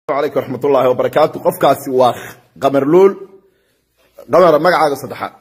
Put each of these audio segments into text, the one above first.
alaykum raxmatullaahi wabarakaatu qofkaasi waa qamarluul qamar magacaaga saddexaad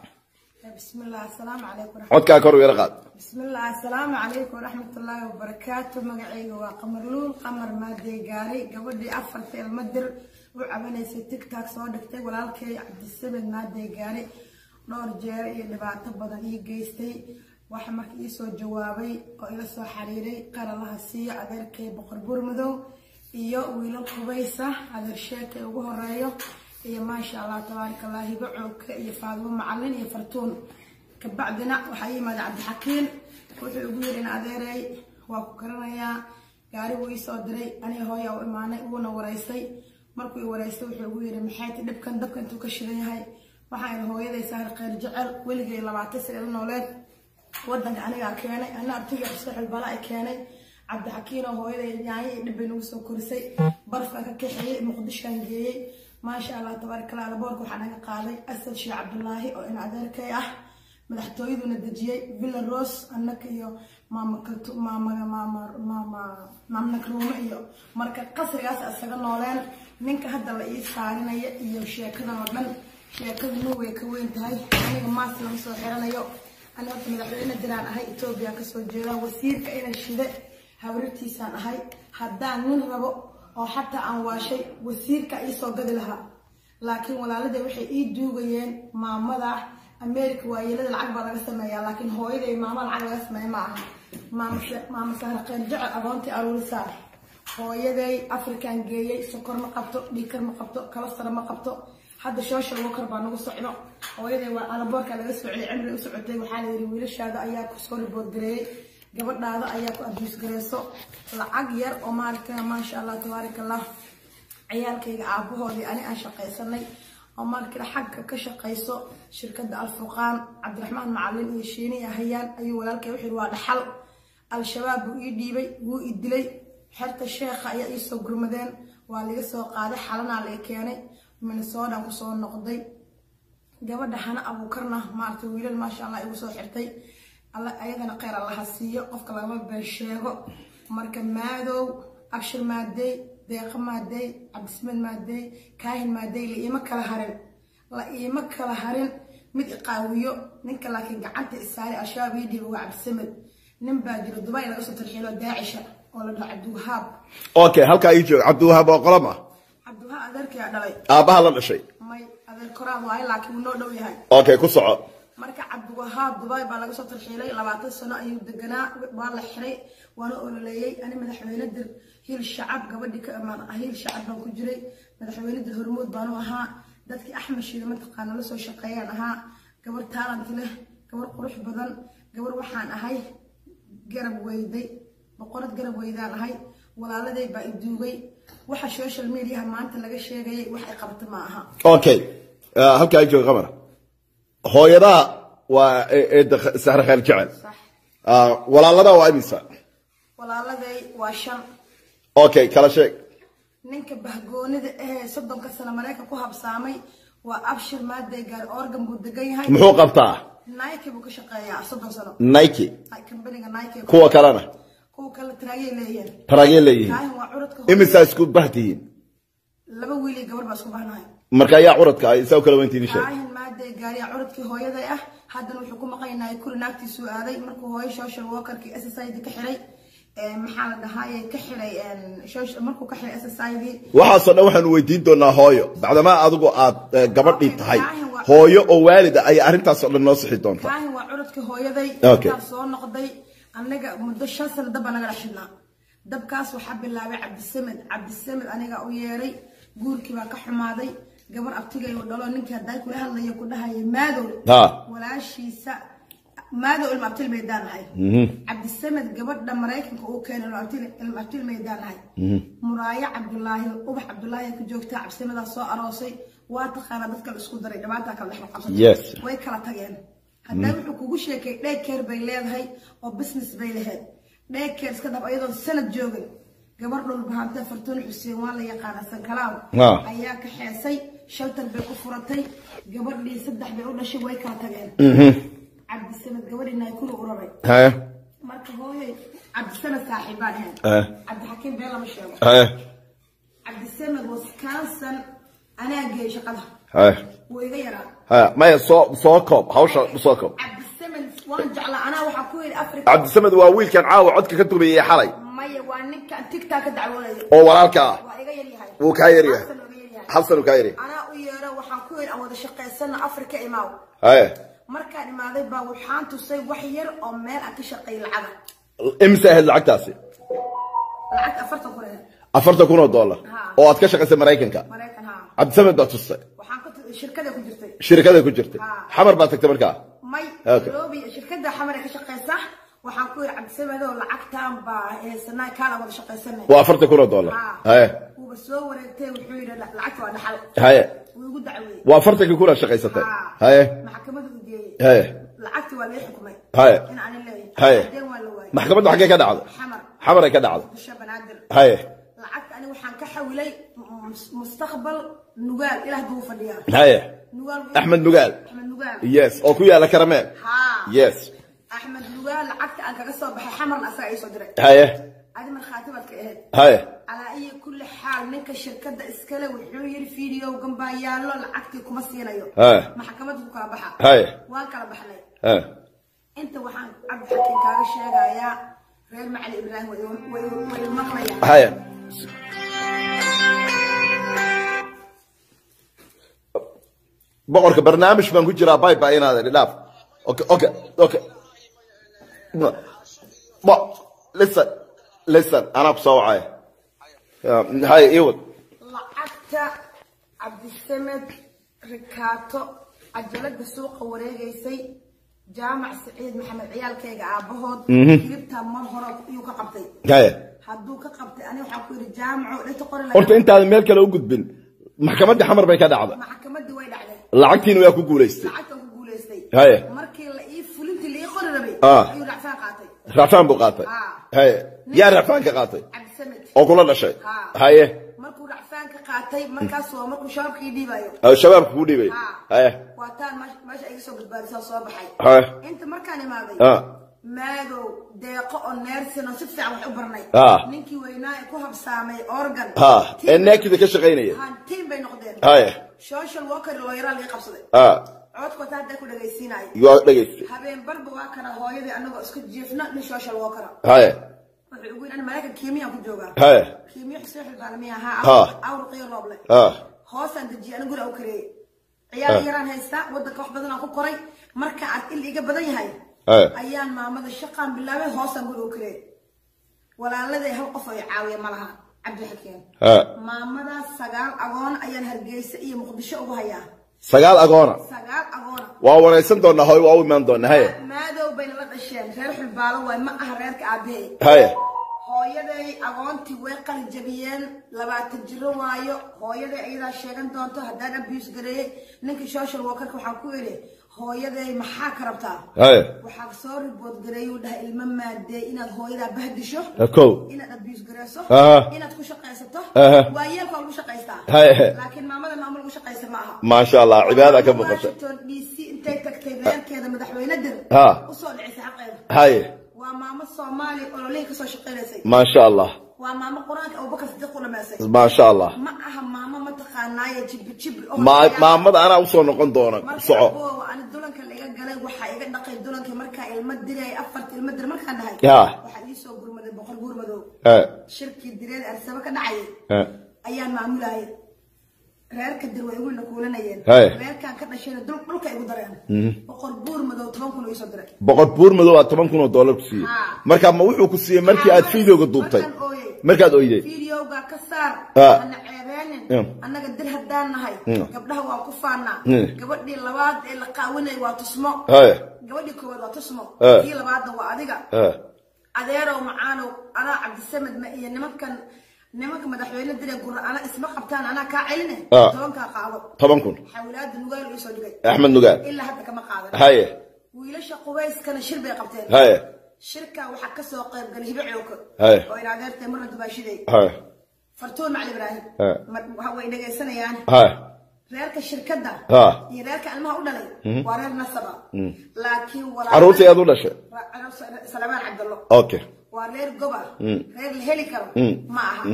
بسم الله السلام عليكم ورحمة codkaa kor u yara qaad بسم الله السلام عليكم ورحمة الله وبركاته مقعيق وقمر لول قمر مادي قاري قبل أفر في المدر وعبني تيك تاك صادقتي ولالكي عبد السبب مادي قاري نور جاري اللي بعتب بدن يجيستي وحمك يسو جوابي وإلى سو حريري قال الله سي أدركي بقر برمدو iyo wiilal qubaysa adeersheeka ugu horeeyo iyo maasha allah tabaaraka allah hibacooka iyo faadimo macalin iyo fartuun kabacdina waxaa yimaada cabdixakiin wuxuu igu yidhi in adeeray waa ku garanayaa gaari wuu ii soo diray aniga hooya u imaanay wuuna wareystay markuu i wareystay wuxuu igu yidhi maxay ti dhibkan dabka intuu ka shidan yahay waxaa idhi hooyaday sahar kheyr jecel weligay labaatan sane la nooleed wadanka anigaa keenay ana abtiga xusexul bala ay keenay cabdixakiin oo hooyaday nyaanyo iyo dhibbay nagu soo korisay barafkan ka kaxeeyey muqdishaan geeyey maasha allah tabaaraka allah alaboorka waxaa naga qaaday asad sheekh cabdulaahi oo in adeerkay ah madaxtooyaduna dejiyey villa rose annaka iyo maama kaltu maamaga maama maama maamna karuume iyo marka qasrigaas isaga nooleen ninka hadda la ii saarinaya iyo sheekadan oo dhan sheekada nu way ka weyn tahay aniga maas lama soo xiranayo aniga horta madaxweyne diraan ahay etoobiya kasoo jeeda wasiirka inan shide hawrartiisaan ahay haddaan nin rabo oo xataa aan waashay wasiirka iisoo gadi lahaa laakiin walaalada waxay ii duugayeen maamada america waayeelada lacag baa laga sameeyaa laakiin hooyaday maama lacag laga sameeya ma aha maama sahra qeyr jecel agoontii aruurisaa hooyaday african geeyey sokor ma qabto dhiikar ma qabto kalastara ma qabto hadda social worker baa nagu socdo hooyaday waa alaboorka laga socday cimri u socotay waxaa la yidhi wiilashaada ayaa kusoo ribood gareeyey gabadhaada ayaa ku abuus gareyso lacag yar oo maaragtay maasha allah tabaaraka allah ciyaalkayga aabahoodii ani aan shaqaysanay oo maaragtay xagga ka shaqayso shirkadda alfurqaan cabdiraxmaan macalin iyo shiini ahayaan ayuu walaalkay wuxuu waa dhaxal al-shabaab buu ii dhiibay wuu i dilay xerta sheekha ayaa ii soo gurmadeen waa laga soo qaaday xalanaa laga keenay minnesoodan kusoo noqday gabadha hana abuukarna maaragtay wiilal maasha allah igu soo xirtay ayadana kheyr allaha siiyo qofka lagama been sheego marka maadow abshir maadey deeqa maadey cabdismed maadey kaahin maadey la iima kala harin la iima kala harin mid iqaawiyo ninka laakiin gacanta isaari al-shabaab ii dhiiba waa cabdisamed nin baa jiro dubai laga soo tarxiilo daacisha oo la dhaho cabdiwahaab okay halkaa ii joog cabdiwahaab oo qolam ah cabdiwahaab adeerkayaa dhalay aabbaha la dhashay may adeer koraan waayo laakiin wuu noo dhow yahay okay ku soco marka cabdiwahaab dubai baa laga soo tarxiilay labaatan sano ayuu deganaa waa la xiray waana ololeeyey ani madaxweyne dir hiil shacab gabadhii ka amaan hiil shacab baan ku jiray madaxweyne dir hormuud baanu ahaa dadkii axmed shiida mataqaana la soo shaqeeyaan ahaa gabar taalant leh gabar qurux badan gabar waxaan ahay garab weyday boqorad garab weydaan ahay walaaladay baa i duugay waxa social mediaha maanta laga sheegayay wax ay qabta ma aha okay halkaa ii joog qamar hooyadaa waa eedda sahre kheyr jecel sax walaalada waa imisa walaaladay waa shan okay kala sheeg ninka bahgoonida ahee soddonka sano mareykan ku habsaamay waa abshir maaday gaari organ buu degan yahay muxuu qabtaa nike buu ka shaqeeyaa soddon sano nike kambaniga nike kuwa kalena kuwa kale taraagay leeyihiin taraagee leeyihiin kaahin waa curadka imisaa isku bahtihiin laba wiil iyo gabar baa isku bahnahay marka ayaa curadka ah isaa kala weyntiini sheeg kaahin maaday gaariya curadkii hooyaday ah haddana wuxuu ku maqanyahay kuli naagtiisuu aaday markuu hooyo social workerkii ssid ka xiray maxaa la dhahaaye ka xiray markuu ka xiray ssid waxaasoo dhan waxaanu weydiin doonaa hooyo bacdamaa adigu aad eh, gabadhii tahay hooyo oo waalida ayay arrintaasoo dhan noo sixi doontaa kaahin waa curadkii hooyaday Okay. intaan soo noqday anaga muddo shan sano dab baa naga dhex shidnaa dabkaas waxaa bilaabay cabdisamed cabdisamed anigaa u yeeray guurkii baa ka xumaaday gabar abtigay u dhalo ninkii hadday kula hadlaya ku dhahaya maadow ha walaashiisa maadow ilma abtil maydaan ahay cabdisamed gabadha maraykanka uu keenay ilma abtil- ilma abtil maydaan ahay muraayo cabdulaahi ubax cabdulaahi ku joogtaa cabdisamedaa soo aroosay waa taqaanaa dadka la isku daray dhibaataa kala dhex qabsatay Yes. way kala tageen haddaa wuxuu kugu sheekay daycare bay leedahay oo business bay lahayd daycare iska dab ayadoon sanad joogin gabar dhulbahante fartuun xuseen waa la yaqaana sankalaaw Ah. ayaa ka xeesay shaltar bay ku furatay gabadhii saddex bay u dhashay way kala tageen cabdisamed gabadhii naykulu uraray haye marka hooyay cabdisamed saaxiib baan ahayn haye cabdixakiim been lama sheego haye cabdisamed wisconsin anaa geeyey shaqada haya wuu iga yaraa haya maya soo soo koob hawsha soo koob cabdisamed waan jeclaa anaa waxaa ku yidhi africa cabdisamed waa wiilkan caawa codka ka dubayay xalay maya waa ninkan tigtaa ka dacwoonayo oo walaalka ah waa iga yaryahay wuu kaa yaryahay Xasan waa iga yaryahay. hal sano kaa yaryahay anaa u yeero waxaan ku yidhi aan wada shaqaysana africa imaaw haya markaan imaaday baa waxaan tusay wax yar oo meel aan ka shaqeeyay lacaga imse ahayd lacagtaasi lacagta afartan kun ahayd afartan kun oo dollar Ha. oo aad ka shaqaysay maraykanka maraykan haa cabdisamed baa tustay waxaan ka tu- shirkada ku jirtay shirkada ku jirtay Ha. xamar baad tagtay markaa may Okay. nairobi shirkada xamar ee ka shaqeysa waxaan ku yidhi cabdisamedow lacagtaan baa haysanaa kaala wada shaqaysanay waa afartan kun oo dollar Ha. haya wuuba soo wareegtay wuxuu yidhi "La- lacagta waa dhaxal haya wuu igu dacweeyey waa afartankii kun aad shaqaysatay Ha. haya maxkamada u geeyey haya lacagti waa lee xukumay haya in aanin leeyahay Haye. hadeen waa la waayey maxkamadda xaggee ka dhacday xamar xamar ay ka dhacday bisha banaadir haya lacagta ani waxaan ka xawilay mus- mustaqbal nugaal ilaah buu fadhiyaa haya nugaal axmed nugaal axmed nugaal yes oo ku yaala karameel haa yes axmed nugaal lacagta aan kaga soo baxay xamarna asaga ii soo diray haya adi markhaati baad ka ahayd haya calaa iyo kulli xaal ninka shirkadda iskale wuxuu yidhi fiidiyowgan baa yaallo lacagtii kuma siinayo Haye. maxkamadda ku kala baxa Haye. waan kala baxnay haya inta waxaan cabdixakiin kaaga sheegayaa reer macali ibraahim way igu- way igu- way igu maqlayaan haya boqorka barnaamij baan ku jiraa bay bay inaad idhi dhaaf okay okay okay No. Bo, listen listen anaa ku soo wacaya Um, haya iwad lacagta cabdisamed rikaato cajalada suuqa wareegaysay jaamac saciid maxamed ciyaalkayga aabahood hilibtaa mar hore iyuu ka qabtay haya hadduu ka qabtay ani waxaan ku yidhi jaamaco dhegta qori horta intaadan meel kale u gudbin maxkamadda xamar bay ka dhacday maxkamadii way dhacday lacagtiina waa ku guulaystay lacagtan ku guulaystay Haye. markii la ii fulintii la ii qori rabay Ah. ayuu racfaan qaatay racfaan buu qaatay Ah. haya yaa racfaan ka qaatay cabdisamed oo kula dhashay Ah. haye markuu racfaan ka qaatay markaas waa markuu shabaabkii dhiibayo oo shabaabka ku dhibay Ah. haye waa taan meesha meesha iga soo badbaadisoo soo baxay haye inta markaan imaaday Ah. maadow deeqo oo neersin oo si fiican wax u barnay Ah. ninkii weynaa ee ku habsaamay organ ha ee neekida ka shaqaynaya tiim bay noqdeen haye social worker looyaraa laga qabsaday ha codku taa hadda ku dhagaysiinayo waa dhegaystay habeen barba waa kana hooyadii anagoo isku jiifna nin social worker haye wuxuu ugu yidhi "Ani maraykan kiimiyaan ku joogaa haye kiimiyo xuseen xilbaalamiya Ha. ahaa awrqiyo rooble ha hoosaan dejiyay anigu guri au kareeyey ciyaal yaraan haystaa wadanka wax badan aan ku koray marka aad il iga badan yahay haye ayaan maamada shaqaan bilaabay hoosaan guri u kareeyey walaaladay hal qof oo i caawiya ma laha cabdixakeen ha maamadaas sagaal agoon ayaan hargeysa iyo muqdisho ugu hayaa sagaal agoona sagaal agoona waa waraysan doonaa hooy waa u imaan doonaa haye maadow bayna la dhasheen reer xulbaalo waay ma aha reerka aabahey haye hooyaday agoontii way qalijabiyeen labaatan jiro waayo hooyaday ayadaa sheegan doonto haddaan abuse gareeyey ninkii social workerka waxaan ku idhi hooyaday maxaa ka rabtaa haye waxaa soo ribood gareeyuu dhahay ilmo maadee inaad hooyadaa bahdisho kow inaad abuse gareyso Aha. inaad ku shaqaysato Aha. waa yeelka waa lagu shaqaystaa Haye. laakiin maamada maamo lagu shaqaysta ma aha maasha allah cibaada ka muuqata washington d c intay tagtay reerkeeda madaxweyne dir Ha. usoo dhicisay xaqeeda haye waa maamo soomaali ololihii kasoo shaqaynaysay maasha allah waa maamo qur-aanka abubakar sidiiq u dhamaysay maasha allah ma aha maamo mataqaanaaye jibri jibri oo Ma- laga- maamada anaa usoo noqon doona marka soco aboowa ani dulanka laga galay waxaa iga dhaqay dulankii markaa ilmo diray afarta ilmo dir markaan dhahay Ya. waxaa iisoo gurmaday boqor gurmadow haye shirkii direed arsaba ka dhacayay haye ayaan maamulayay reerka dir way igu nakuulanayeen Haye. reerkaan ka dhashayna dul dhulka igu dareen boqor buur madow toban kun oo iisoo diray boqor buur madow aa toban kun oo dollar ku siiyey Ha. marka ma wuxuu ku siiyey markii aad fideoga duubtay Markaan ooyay. markaad oyday fideoga ka saar Ha. ana ceebeenin Mm. annaga dir haddaan nahay Mm. gabdhaha waa ku faanaa Mm. gabadhii labaad ee la qaawinay waa tusmo haye gabadhii koowaad waa tusmo Ha. kii labaadna waa adiga haye adeerow macaanow anaa cabdisamed ma iyo nimankan nimanka madaxweyne dire gura ana isma qabtaan anaa kaa celine Ah. tobankaa qaado toban kun xawlaada nugaal iisoo dhigay axmed nugaal ilaa hadda kama qaadan haye wiilasha qubayskana shir bay qabteen haye shirka waxaa kasoo qayb galay hibe cooka Haye. oo ina adeertay marna dubaashiday haye fartuun macali ibraahim Haye. mar- waxa way dhegaysanayaan haye reerka shirkadda Ah. iyo reerka ilmaha u dhalay waa reer nasaba laakiin caruurta ayaad u dhashay salamaan cabdallo okay waa reer goba reer la heli karo Mm. ma aha Mm.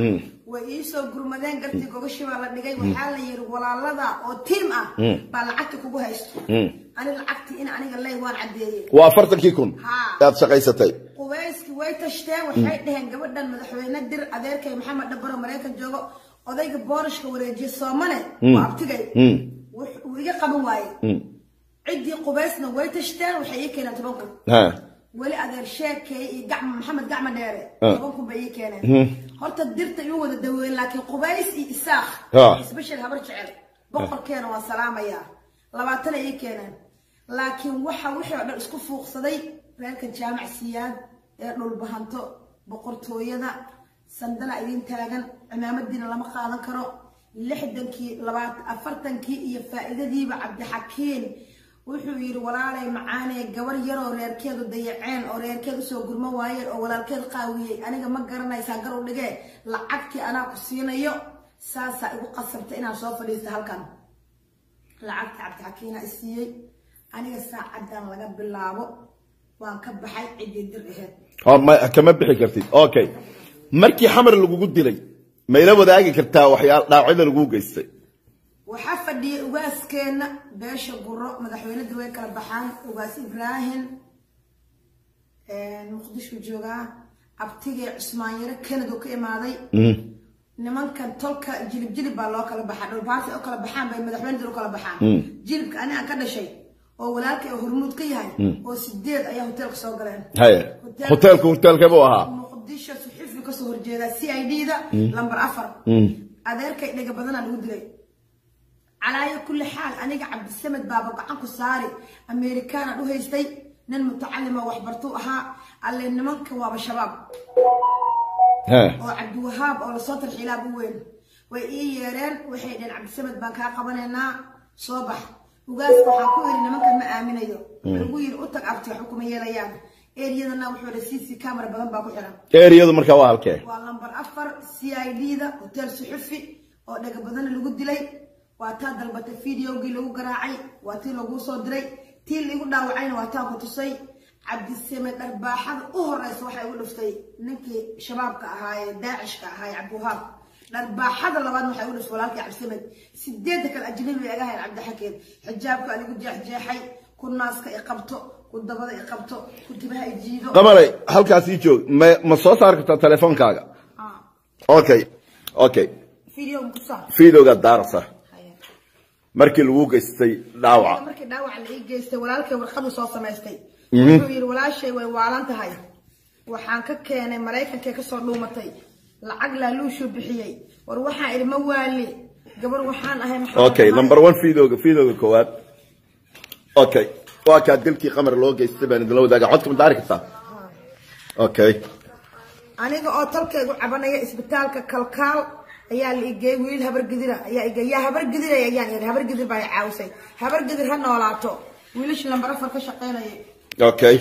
way iisoo gurmadeen gartii gogashii baa la dhigay waxaa la yiri walaalada oo tiim ah baa lacagta kugu haysto ani lacagtii in aniga ley waan caddeeyey waa afartankii kun Haa. aad shaqaysatay qubayski way tashteen waxay dhaheen gabadhan madaxweyne dir adeerkay maxamed dhabaro maraykan joogo odayga boorashka wareejiye soomane waa abtigay wux- wuu iga qaban waaye ciddii qubaysna way tashteen waxay ii keeneen toban kun ha weli adeer sheekay iyo gacma maxamed gacma dheere Ah. toban kun bay ii keeneen horta dirta iu wada daweyn laakiin qubays iyo isaaq Ah. isbeshel habar jecel boqorkeena waan salaamayaa labaatana ii keeneen laakiin waxa wixii oo dhan isku fuuqsaday reerka jaamac siyaad ee dhulbahanto boqortooyada sandala idin taagan cimaamadiina lama qaadan karo lixdankii labaat afartankii iyo faa'iidadiiba cabdixakiin wuxuu yidhi walaalay macaanee gabar yaroo reerkeedu dayaceen oo reerkeed usoo gurmo waayeen oo walaalkeed qaawiyey aniga ma garanaysaa gar u dhigee lacagtii anaa ku siinayo saasaa igu qasabta inaan soo fadhiisto halkan lacagta cabdixakiina i siiyey aniga saacadan laga bilaabo waan ka baxay ciddii dir aheyd oo ma kama bixi kartid okay markii xamar lagugu dilay mayla wadaagi kartaa waxyaal dhaawacyada lagu geystay waxaa fadhiyay ugaaskeena beesha guro madaxweynadii way kala baxaan ugaas ibraahim muqdisho joogaa abtigee cusmaan yare kanado ka imaaday nimankan tolka jilib jilib baa loo kala baxaa dhulbaarsi oo kala baxaan bay madaxweynadii u kala baxaan jilibka ani aan ka dhashay oo walaalkay oo hormuud ka yahay oo sideed ayaa hoteelka soo galeen haye hoteelku hoteelkee buu ahaa muqdisho suxufi kasoo horjeeda c i d da lambar afar adeerkay dhega badanaa lagu dilay calaayo kulli xaal aniga cabdisamed baaba gacan ku saari amerikaanaan u haystay nin mutacalima waxbartuu ahaa alle nimanka waaba shabaab ha oo cabdiwahaab oo lasoo tarxiilaa bu weyn way ii yeereen waxay dheheen cabdisamed baan kaa qabanaynaa soo bax ugaaska waxaan ku yidhi nimankan ma aaminayo lagu yidhi u tag abti waxba kuma yeelayaan eriyadana wuxuu dha c c camera badan baa ku xiran eriyadu markaa waa halkee waa lambar afar c i d da hotel suxufi oo dhega badana lagu dilay waa taa dalbatay videogii lagu garaacay waa tii laguu soo diray tii laigu dhaawacayna waa taa ku tusay cabdisamed dharbaaxada u horeysa waxay igu dhuftay ninkii shabaabka ahaa ee daacishka ahaa ee cabdiwahaab dharbaaxada labaad waxay igu dhuftay walaalkii cabdisamed sideedda kale ajnabi bay aga hayn cabdixakeed xijaabka anigu jeexjeexay ku naaska i qabto ku dabada i qabto ku tibaha i jiido qamalay halkaas ii joog ma ma soo saari kartaa telefoonkaaga Ah, okay okay video mukusaa fiidowgaad daarasa markii lagu geystay dhaawaca markii dhaawac la ii geystay walaalkay warqadu soo samaystay wuxuu yidhi walaashay way waalan tahay waxaan ka keenay maraykankay kasoo dhuumatay lacag laaluushuu bixiyey war waxaan idhi ma waali gabar waxaan ahay maxaa okay tahay? number one fiidowga fiidowga koowaad okay waa kaa dilkii qamar loo geystay baan idinla wadaaga codka ma daari kartaa okay aniga oo talkaygu cabanaya isbitaalka kalkaal ayaa la igey wiil habargidira ayaa igey yaa habargidiray ayaan yidhi habargidir baa i caawisay habargidir ha noolaato wiilashii lambar afar ka shaqaynayay okay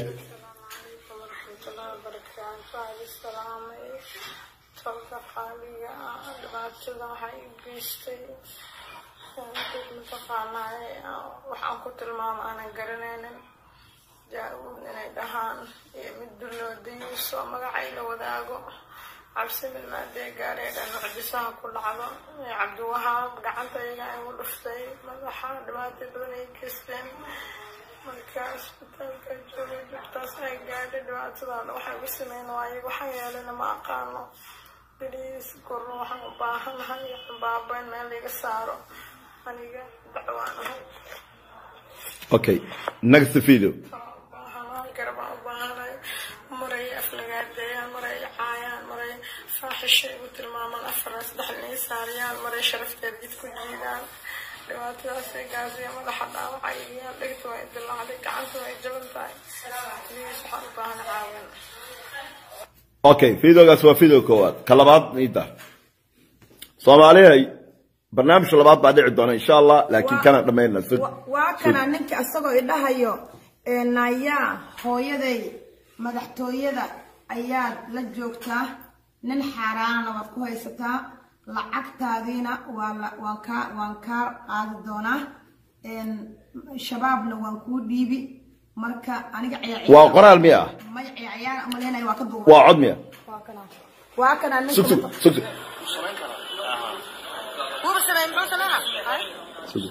tolka qaaliga ah dhibaatada waxaa i geystay dad mataqaanaaye waxaan ku tilmaama aanan garanaynin jaa-uud inay dhahaan iyo mid duloodayuuso magacay la wadaago cabsimid maadee gaaree dhan mucjisaha ku dhacdo ee cabdiwahaab gacanta iyaga igu dhuftay madaxa dhibaatay badan ay geysteen marka isbitaalka joogay jugtaas ay gaadhay dhibaatadaada waxay ugu sameyn waaye waxaan yeelana ma aqaano beliis gorno waxaan u baahanahay baaba in meel iga saaro aniga dacwaan ahay okay next video baahanahay garabaan u baahanahay maray aflagaadeeyaan maray caayaan maray faaxisha igu tilmaamaan afar saddex inay saariyaan maray sharafteed jid ku jiidaan dhibaatadaasay gaasiya madaxa dhaawacay iyaan dhegta waa idilacday gacanta waa jaban tahay beliis waxaan u baahana caawin okay videogaas waa video koowaad ka labaad niida soomaalihay barnaamijka labaad baa dhici doona insha allah laakiin kana dhammayna Wa- waa kana ninka isagoo idhahayo ee nayaa hooyaday madaxtooyada ayaad la joogtaa nin xaaraanana waad ku haysataa lacagtaadiina waa la- waan kaa waan kaa qaadi doonaa Een, shabaabna waan kuu dhiibi marka aniga ciyaar waa qoraal miya ah may ciyaar ciyaar umaleenaya waa ka duuba waa cod miya waa kana ninka sug sug sug sug wuuba sameeyey muxuu sameeyaa Hay. Sug.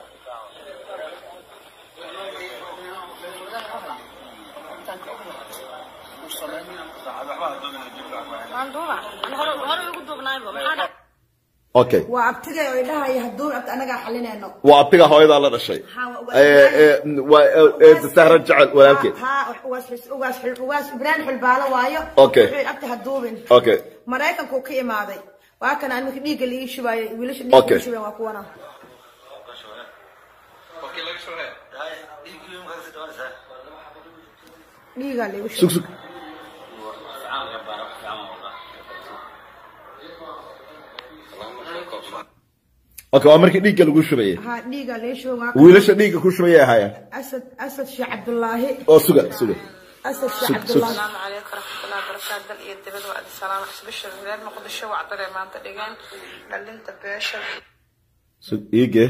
waan duuba Ani hore hore ugu duubnaayba maxaa dhacay okay waa abtigay oo idhahaya hadduu abti anagaa xalinayno waa abtiga hooyadaa la dhashay Ha, waa- Ee, ee, waa ee, ee, sahra jecel walaalkeed ha ugaas ugaas ugaas ibraan xulbaalo waayo Okay. wuxuu abti haduubin okay maraykanku ka imaaday waa kana animka dhiigga liii shubaayo wiilasha dhiigga Okay. liii shubeen waa kuwana dhiigaa liigu sug shubay sug okay waa markii dhiigga lagu shubayay ha dhiigaa liii shubay waa kana wiilasha dhiigga ku shubayay ahaayeen asad asad sheekh cabdullaahi oo suga suga asad Sug, sheekh sug. cabdullaahi السلام عليكم ورحمة الله وبركاته دل iyo dibad waa idin salaam xisbisha reer muqdisho waa cadare maanta dhigeen dhalinta beesha sug iige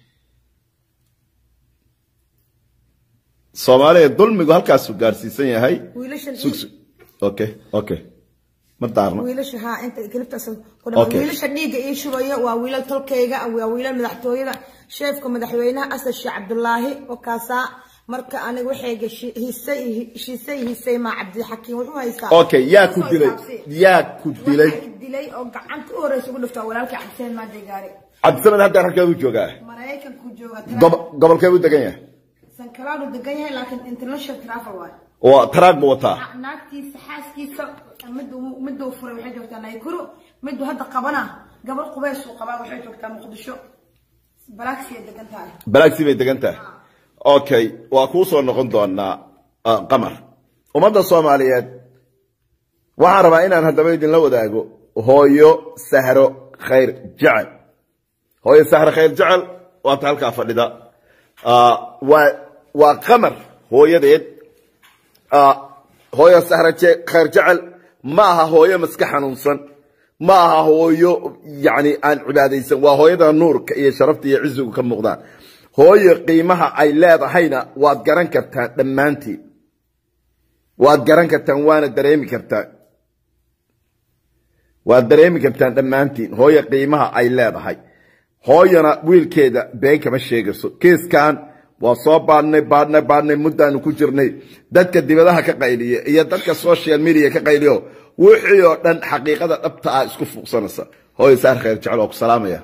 soomaaliya dulmigu halkaasuu gaarsiisan yahay wiilashan sug sug okay okay ma daarno wiilasha ha inta kilibtaas ku Okay. wiilasha dhiigga ii shubaya waa wiilal tolkayga waa wiilal madaxtooyada sheefka madaxweynaha asad sheekh cabdullaahi oo kaasaa marka aniga waxayga shi- hisay shisay hisay maa cabdixakiim wuxuu haystaa okay yaa ku dilay yaa ku dilay Waxaa i dilay oo gacanta u horeysa ugu dhiftaa walaalkii cabdiseen maanta gaari cabdisamed hadda halkeedu joogaa maraykanku jooga Gobo- gobolkeedu degan yahay sankalaadu degan yahay laakiin international travel waay oo taraag buu wataa naagtiisa xaaskiisa miduu miduu furay waxay joogtaa naykuru miduu hadda qabana gabar qubeys uu qabaa waxay joogtaa muqdisho balaagsiyay degan tahay balaagsi bay degan tahay okay waa kuu soo noqon doonaa ah, qamar ummadda soomaaliyeed waxaan rabaa inaan haddaba idinla wadaago hooyo sahro khayr jecel hooyo sahro khayr jecel waata halkaa fadhida Ah, waa waa qamar hooyadeed Ah, hooyo sahro je- khayr jecel ma aha hooyo maska xanuunsan ma aha hooyo yani aan cibaadaysan waa hooyada nuurka iyo sharafta iyo cizigu ka muuqdaan hooyo qiimaha ay leedahayna waad garan kartaan dhammaantiin waad garan kartaan waana dareemi kartaan waad dareemi kartaan dhammaantiin hooyo qiimaha ay leedahay hooyana wiilkeeda been kama sheegayso kiiskan waa soo baadhnay baadhnay baadhnay muddaanu ku jirnay dadka dibadaha ka qayliya iyo dadka social media ka qayliyo wixii oo dhan xaqiiqada dhabta ah isku fuuqsanaysa hooyo saar khayr jecel oo ku salaamaya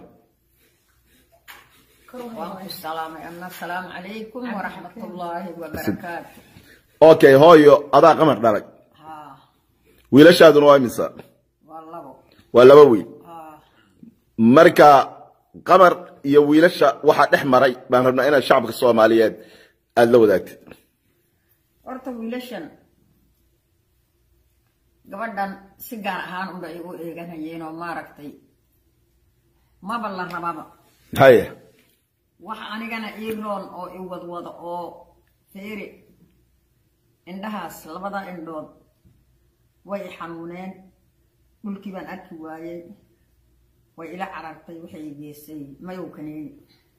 وعليكم السلام أما السلام عليكم ورحمة الله وبركاته okay hooyo adaa qamar dhalay ها wiilashaaduna waa imisa والله waa laba wiil ها marka qamar iyo wiilasha waxaa dhex maray baan rabnaa inaad shacabka soomaaliyeed aada la wadaagtid horta wiilashan gabadhan si gaar ahaan unba igu eeganayeen oo maaragtay maba la rababa haye wax anigana ii roon oo i wadwado oo feeri indhahaas labada indhood way i xanuuneen dhulkii baan arki waayey way ila carartay waxay i geysay mayow kaniini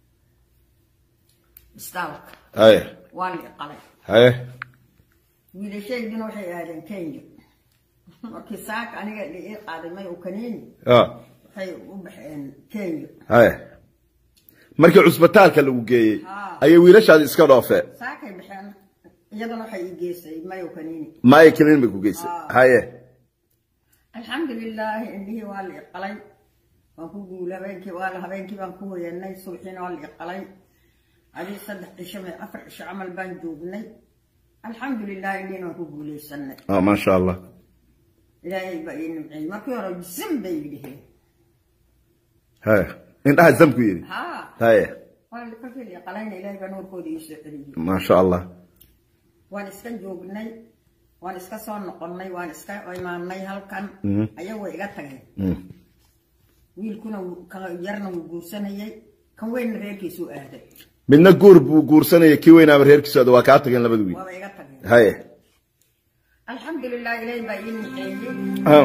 isbitaalka haye waa la i qalay haye wiilashaydina waxay aadeen kenya markii saaka aniga la ii qaaday mayow kaniini ah, waxay u baxeen kenya haye markii cusbitaalka lagu geeyey Ah. ayay wiilashaadi iska dhoofeen saakay baxeen iyaduna waxay ii geysay mayow kaniini maya kelin bay ku geysay Ah. haye alxamdulilaahi indhihii waa la i qalay waan ku guulay habeenkii waa habeenkii baan ku hoyanay subaxiina waa la i qalay adii saddex cisho me afar cisho camal baan joognay alxamdulilah indhihiina waan ku guulaysanay ah, maasha allah ilaahay baa ii nimceeyey markii hore jisim bay yidhiheen haye indhaha zamku yidhi haa haye waa kolkii la i qalayna ilaahay baa nuurkooda ii soo celiyey maasha allah waan iska joognay waan iska soo noqonnay waan iska imaanay halkan ayagoo iga tagay Mm. wiilkuna wuu- kan yarna wuu guursanayay kan weynna reerkiisuu aaday midna guur buu guursanaya kii weynaaba reerkiisooda waa kaa tageen labada wiil waaba iga tageen haye alxamdulilah ilaahay baa ii niceeyey Ah.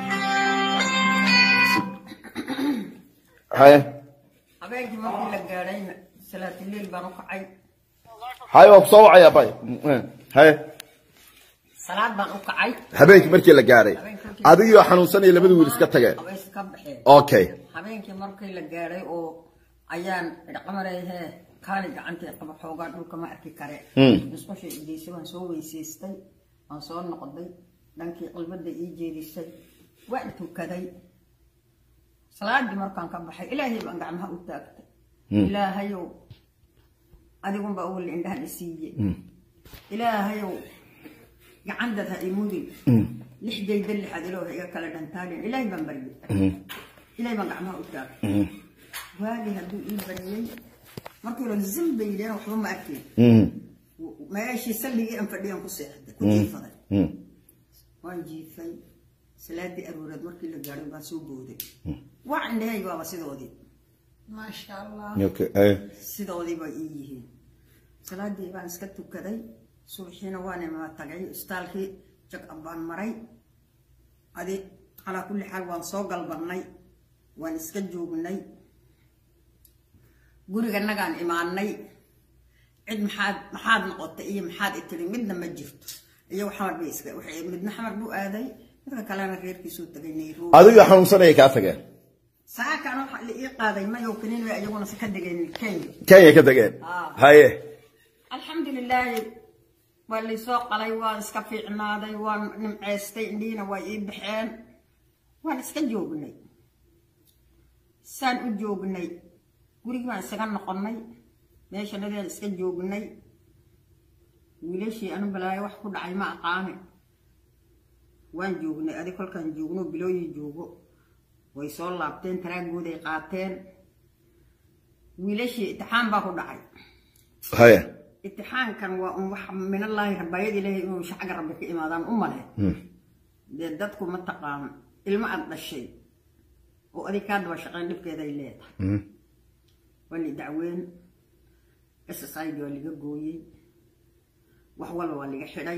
haye habeenkii markii la gaadhayna salaatuliil baan u kacay haye waa ku soo wacaya bay haye salaad baan u kacay habeenkii markii la gaaray adigoo xanuunsanaya labada wiil iska tageen way iska baxeen okay habeenkii markii la gaadhay oo ayaan idhaqamarayhee kaali gacantii qaba xoogaa dhulka ma arki kare Hmm. musqusha igeysay waan soo weysaystay waan soo noqday dhankii qalbada ii jeedisay waan tukaday salaadii markaan ka baxay ilaahay baan gacmaha u taagtay ilaahayow adigunbaa uwal indhahan isiiye ilaahayow gacandad ha imudin lixdayda lixaad ilooha iga kala dhantaalin ilaahay baan baryay ilaahay baan gacmaha u taagtay waagii hadduu ii baryay markii hore zim bay yidheen waxba ma arkeen meeshii salligii aan fadhiyaan ku seexday ku jiifaday waan jiifay salaadii arooreed markii la gaadhay baan soo booday waa indhahayga waaba sidoodii maasha allah okay eh. sidoodii bay ii yihiin salaadii baan iska tukaday subaxiina waan imaa tagay istaalkii jag baan maray adi calaa kulli xaal waan soo galbanay waan iska joognay guriganagaan imaanay cid maxaad maxaad noqotay iyo maxaad itiri midna ma jirto iyo xamar bay iska waxay midna xamar buu aaday midka kalena reerkiisuu tagay nairobi adigoo xanuunsanaya kaa tageen saakan waxa la ii qaaday mayow kaniin way iyaguna si ka degeen kenya kenya ka tageen Ah. haye alxamdulilaahi waa laysoo qalay waan iska fiicnaaday waan nimceystay indhiina waa ii baxeen waan iska joognay saan u joognay gurigii baan isaga noqonnay meesha dhadeen iska joognay wiilashii anu balaayo wax ku dhacay ma aqaane waan joognay adi kolkaan joogno bilooyin joogo way soo laabteen taraagooday qaateen wiilashii itixaan baa ku dhacay haye itixaankan waa un wax minallaahi rabaayad ilaahay inuu shacga rabbi ka imaadaan u male dee dadku ma taqaan ilmo aad dhashay oo adig kaa daba shaqeyn dhibkeeday leedahay waa la dacweyn ssid waa laga gooyey wax walba waa laga xidhay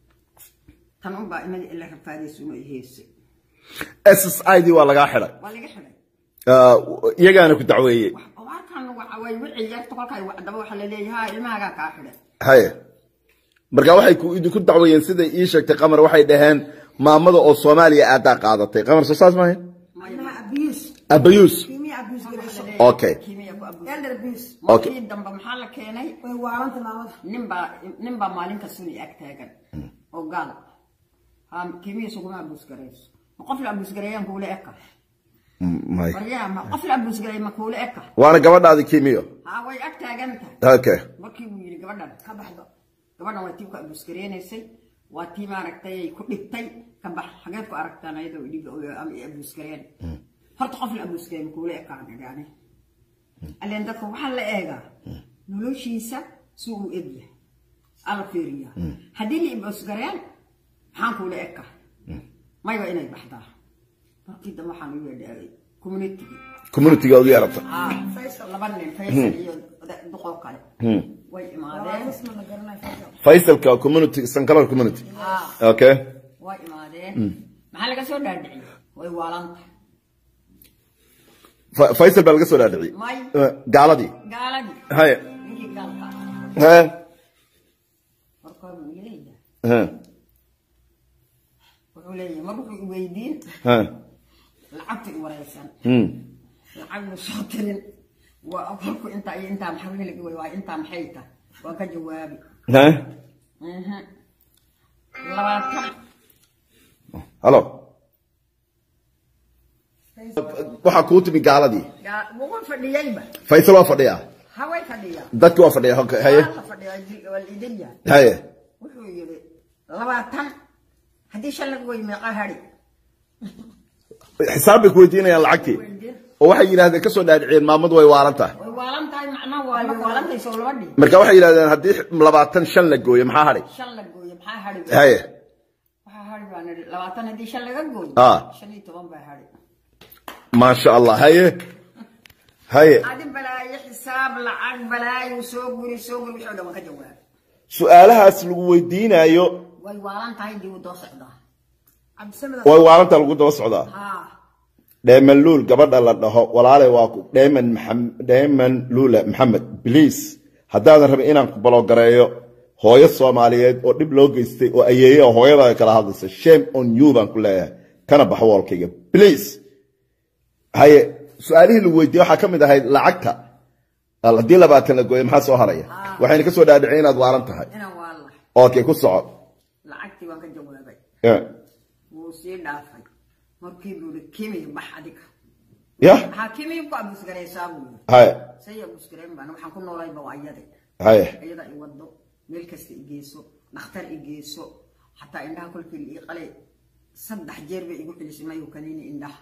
tan unbaa imada ila rafaadaysuna i heysay s i d waa lagaa xidhay waa laga xidhay Ah, iyagaana ku dacweeyey warkan way wixii yarta kolkay wacdaba waxaa la leeyahay ilmahagaa kaa xidhay haye marka waxay ku idinku dacweeyeen siday ii sheegtay qamar waxay dhaheen maamada oo soomaaliya aadaa qaadatay qamar soo saas maahay ilmaha abuse abayuus kimia abuse garayso Okay. Kiimiya ku abuur. elder abuse Okay. markii dambe maxaa la keenay way waaranta maamada ninbaa ninbaa maalin kastuna ag taagan oo gaal ha kiimiya suguma abuusgarayso ma qof la abuusgareeyaan kuula eka may waryaa ma qof la abuusgareey ma kuula eka waana gabadhaadi kimiyo ha way ag taagan tahay okay markii buu yidhi gabadhan ka baxdo gabadhan waa tii ku abuusgareynaysay waa tii maaragtay ay ku dhibtay ka bax xageed ku aragtaan ayadoo dhib ama i abuusgareen horta qof la abuusgareey ma kuula ekaan idhaane alleen dadka waxaa la eegaa noloshiisa si uu egyahay ala fiiriyaa haddii la abuusgareen maxaan kuula eka mayba inay baxdaa markii dambe waxaan u yeedhay communitigi communityga ugu yeerata laba nin faysal iyo duqoo kale way imaadeen isma la garanayo fadlan. faysalka community sankalar community Ah, okay way imaadeen maxaa laga soo dhaadhiciyey way waalanta Fa- faysal baa laga soo dhaadhiciyey may Eh, gaaladii gaaladii haye ninkii gaalka ah. he markaa buu leeyahay he wuxuu leeyahay mar wuxuu i weydiin he lacagta i wareysan Hmm. lacag mu soo tirin waa kolku intaa iyo intaa maxaa weli laga wey waa intaa maxay tahay waan ka jawaabi he Mhm. labaatan halo waxaa kuu timi gaaladii gaa- wuxuu fadhiyeyba faysal waa fadhiyaa haway fadhiyaa dadki waa fadhiya okay haye waa la fadhiyaa ji- waa la idin yahay haye wuxuu yidhi labaatan haddii shan laga wey meeqa hadhi xisaab bay ku weydiinayaan lacagtii oo waxay yidhahdeen kasoo dhaadhiciyeen maamadu way waalan tahay way waalan tahay macnaha waa way waalan tahay soo laba dhig marka waxay yidhahdeen haddii labaatan shan la gooyo maxaa hadhay shan la gooyo maxaa hadhi haye waxaa hadhi baan idhi labaatan haddii shan laga gooyo Ah. shan iyo toban baa hadhi maasha allah haye haye adi balaayo xisaab lacag balaayo soo guri soo guri wixii oo dhan waan ka jawaabay su-aalahaas lagu weydiinayo way waalan tahay dib u doo socdaa cabdisamed way waalantaa lagu daba socdaa haa dheeman luul gabadha la dhaho walaale waa ku dheeman maxam- dheeman luule maxamed bliis haddaadan rabin inaan ku baloogareeyo hooyo soomaaliyeed oo dhib loo geystay oo ayeeye oo hooyada kala hadlaysa shame on you baan ku leeyahay kana baxo woolkayga please haye su-aalihii lagu weydiiyey waxaa ka mid ahayd lacagta haddii labaatan la gooyo maxaa soo haraya waxayna ka soo dhaadhicin inaad waalan tahay inaan waa lahay okay ku soco lacagtii waan ka jawaabay Yeah. wuu sii dhaafay markii buu yihi kimi bax adiga yah maxaa kimi ku abusgaraysaa buu yiri haye say abusgarayn baan waxaan ku noolayba waa iyade haye iyada i wado meel kasta i geyso dhakhtar i geyso xataa indhaha kolkii la ii qalay saddex jeer bay igu celisay mayu kaniini indhaha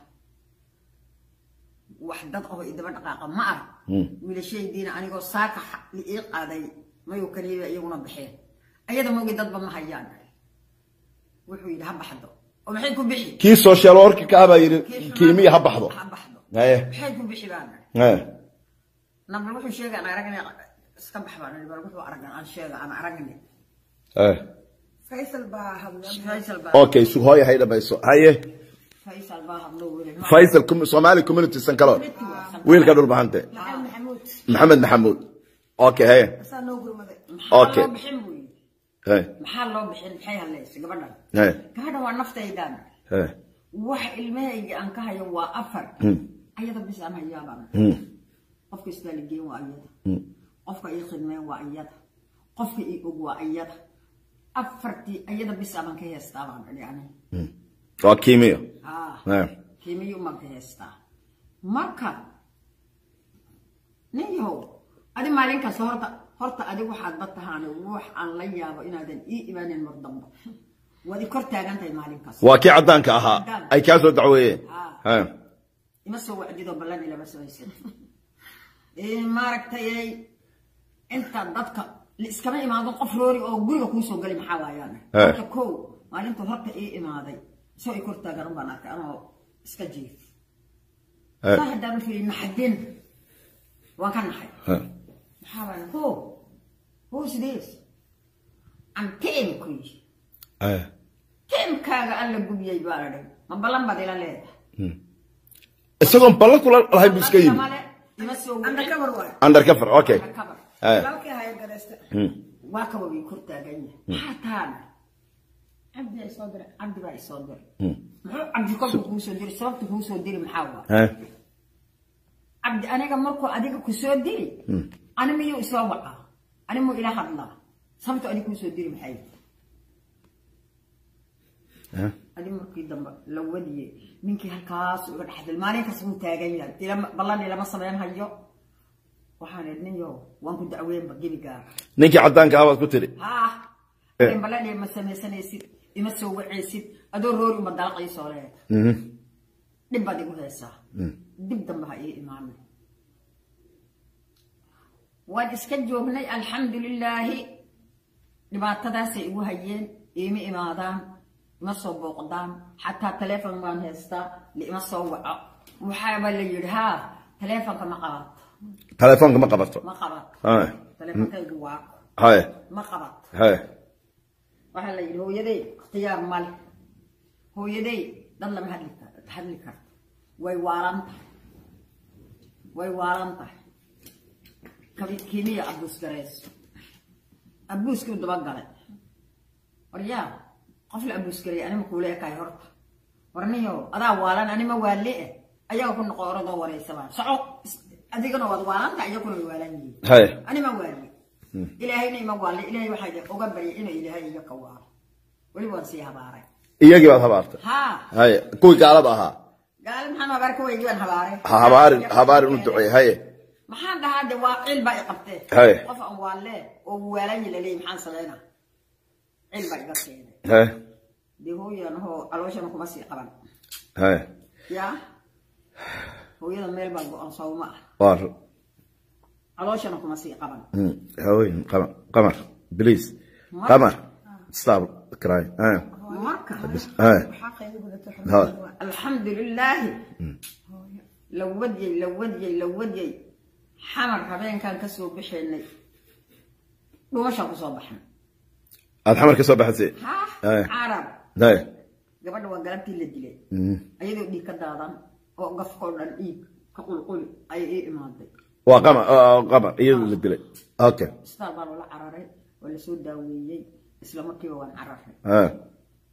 wax dad oo idaba dhaqaaqa ma arag wiilashaydiina anigoo saaka xa- la ii qaaday mayu kaniini iyaguna baxeen ayada mogi dadba ma hayaan wuxuu yidhi ha baxdo oo maxay ku bixi kii social workerka ah baa yidhi kiimiya ha baxdo ha baxdo haye maxay ku bixi baan haye nabal wuxuu sheegay aan aragne iska bax baan bal wuxuu aragan aan sheega aan aragne haye faysal baa hadlay faysal baa okay sug hooya hay dhamayso haye faysal baa hadlo weli faysal com- somali community sankalo wiilka dhul maxante maxamed maxamuud maxamed maxamuud okay haye asaa noo gurmaday maxaa Okay. loo bixin buu yidhi haye maxaa loo bixin maxay hadlaysay gabadhan haye gabadhan waa naftaydan haye wax ilmahayga aan ka hayo waa afar ayada bis aan hayaabaan Hmm. qofka isbaaligeen waa iyada Hmm. qofka ii khidmeen waa iyada qofka ii og waa iyada afartii ayada bis abaan ka heestaa baan idhi aniga Hmm. waa kiimiyo ah haye kiimiyo maan ka heestaa marka nin yahow adi maalinkaas horta horta adi waxaad ba tahaan wax aan la yaabo inaadan ii imaanin mar dambe waad i kor taagan tahay maalinkaas waa kii caddaanka ahaa ay kaa soo dacweeyeen Ah. haye ima soo wacdido ballan ilama samaysan maaragtay inta dadka la iskama imaado qof roori oo guriga kuu soo gali maxaa waayaan Eh. marka kow maalinta horta ii imaaday isoo i kor taagan un baan arkay anoo iska jiif Eh. saa haddaan u fiiri naxadin waan ka naxay haye maxaa waaya ho who's this am teem ku yihi haye teemkaaga alla gubiyey baa idhay ma ballan baad ila leedahay isagoon ballan kula lahay buu iska yimi Male, ima soo wicin. undercover waay undercover okay Undercover. haye walaalkii haya gareysta Hmm. waa kaba way kor taagan yahay maxaa taana cabdi ay soo diray cabdi baa isoo diray Hmm. muxuu cabdi kolku kuu soo diray sababta kuu soo diri maxaa waa haye cabdi aniga markuu adiga ku soo diri ani miyuu isoo wacaa ani muu ila hadlaa sababta adiga kuu soo diri maxay haye adi markii dambe la wadiyey ninkii halkaas uga dhexdil maalin kasta wuu taagan yahay ilama- ballan ilama samayn hayo waxaan idhi nin yow waan ku dacweynba gebigaaga ninkii caddaanka ah baad ku tidhi haa Eh. ballan ima samaysanaysid ima soo wacaysid adoo roori uma dalaqaysoo leeda Mhm. dhib baad igu haysaa dib dambe ha ii imaanin waan iska joognay alxamdulilaahi dhibaatadaasay igu hayeen iima imaadaan ima soo booqdaan xataa taleefon baan haystaa liima soo waco waxaaba la yidhi haa taleefonka ma qabato telefoonka ma qabato ma qabato haye taleefonkaygu waako haye ma qabato haye waxaa la yidhi hooyaday ikhtiyaar male hooyaday dad lama hadli kar- hadli karto way waalan tahay way waalan tahay kabi- kimiya abuus garayso abuuskii u dabagalay waryaa qof la abuus garaya anima kuula ekaay horta warniyo adaa waalan anima waale eh ayaga ku noqo oradoo wareysabaa soco is- adigana waad waalan tahay iyaguna way waalan yihiin haye anima waali ilaahayna ima waali ilaahay waxaa uga baryay inuu ilaahay iga ka waalo weli waan sii habaaray iyagii baad habaartay haa haye kuwii gaalada ahaa gaali maxaan habaar ka weygii baan habaaray ha habaarin habaarin u duceey haye maxaan dhahaa de waa cil baa i qabtee Haye. qof aan waalee oo waalanyi laleeyahy maxaan sameynaa cil baa iga keenay haye dee hooyadan hoo calooshana kuma sii qaban haye yaa hooyada meel baa go-an sawma ah waa ru- calooshana kuma sii qaban Hmm. haween qamar qamar please qamar stop crying haye marka haye xaqa igu gudato Ha. xubnaha waa alxamdu lilaahi la wadyay la wadyay la wadyay xamar habeenkaan ka soo baxaynay dhumashaan kusoo baxnay aad xamar ka soo baxaysay ha Haye. carab haye gabadha waa galabtii la dilay Mhm. ayadoo dhiig ka daadan oo gafkoo dhan dhiig ka qulquli ayay ii imaaday waa qamar oo qamar iyadu la dilay okay isbitaal baa loola cararay waa lasoo daaweeyey isla markiiba waan cararay haye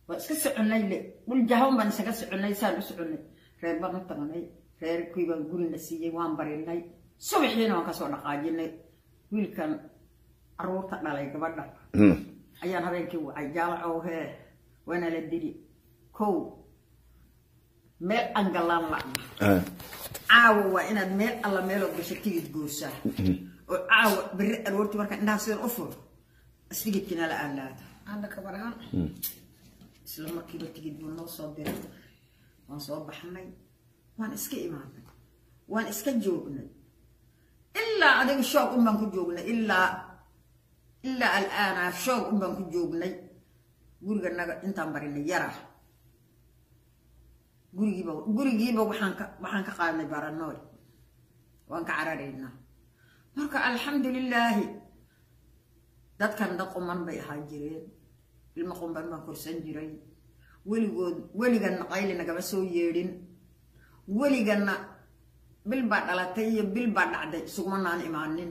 waa iska soconay le dhul jahawn baan isaga soconay saan u soconay reer baan u tagnay reerkii baan gurina siiyey waan barinay subaxiina waan kasoo dhaqaajinay wiilkan caruurta dhalay gabadha ayaan habeenkii wacay jaalacow hee waana la dili kow meel aan gallaan la'na caawa waa inaad meel alla meelood gasho tigid goosaa oo caawa berri aroortii markaa indhaha sidan u furo istigidkina la aalaada hadda kabaraan isla markiiba tigid buu noo soo diray waan soo baxnay waan iska imaanay waan iska joognay ilaa adiga shoog un baan ku joognay ilaa ilaa alaana shoog un baan ku joognay guriganaga intaan barinay yara gurigiiba gurigiiba waxaan ka waxaan ka qaadnay baranooy waan ka cararaynaa marka alxamdulilaahi dadkan dad quman bay ahaa jireen ilmo qumban baan korsan jiray weligood weliganna qayli nagama soo yeedhin weliganna bil baa dhalatay iyo bil baa dhacday isuguma naan imaanin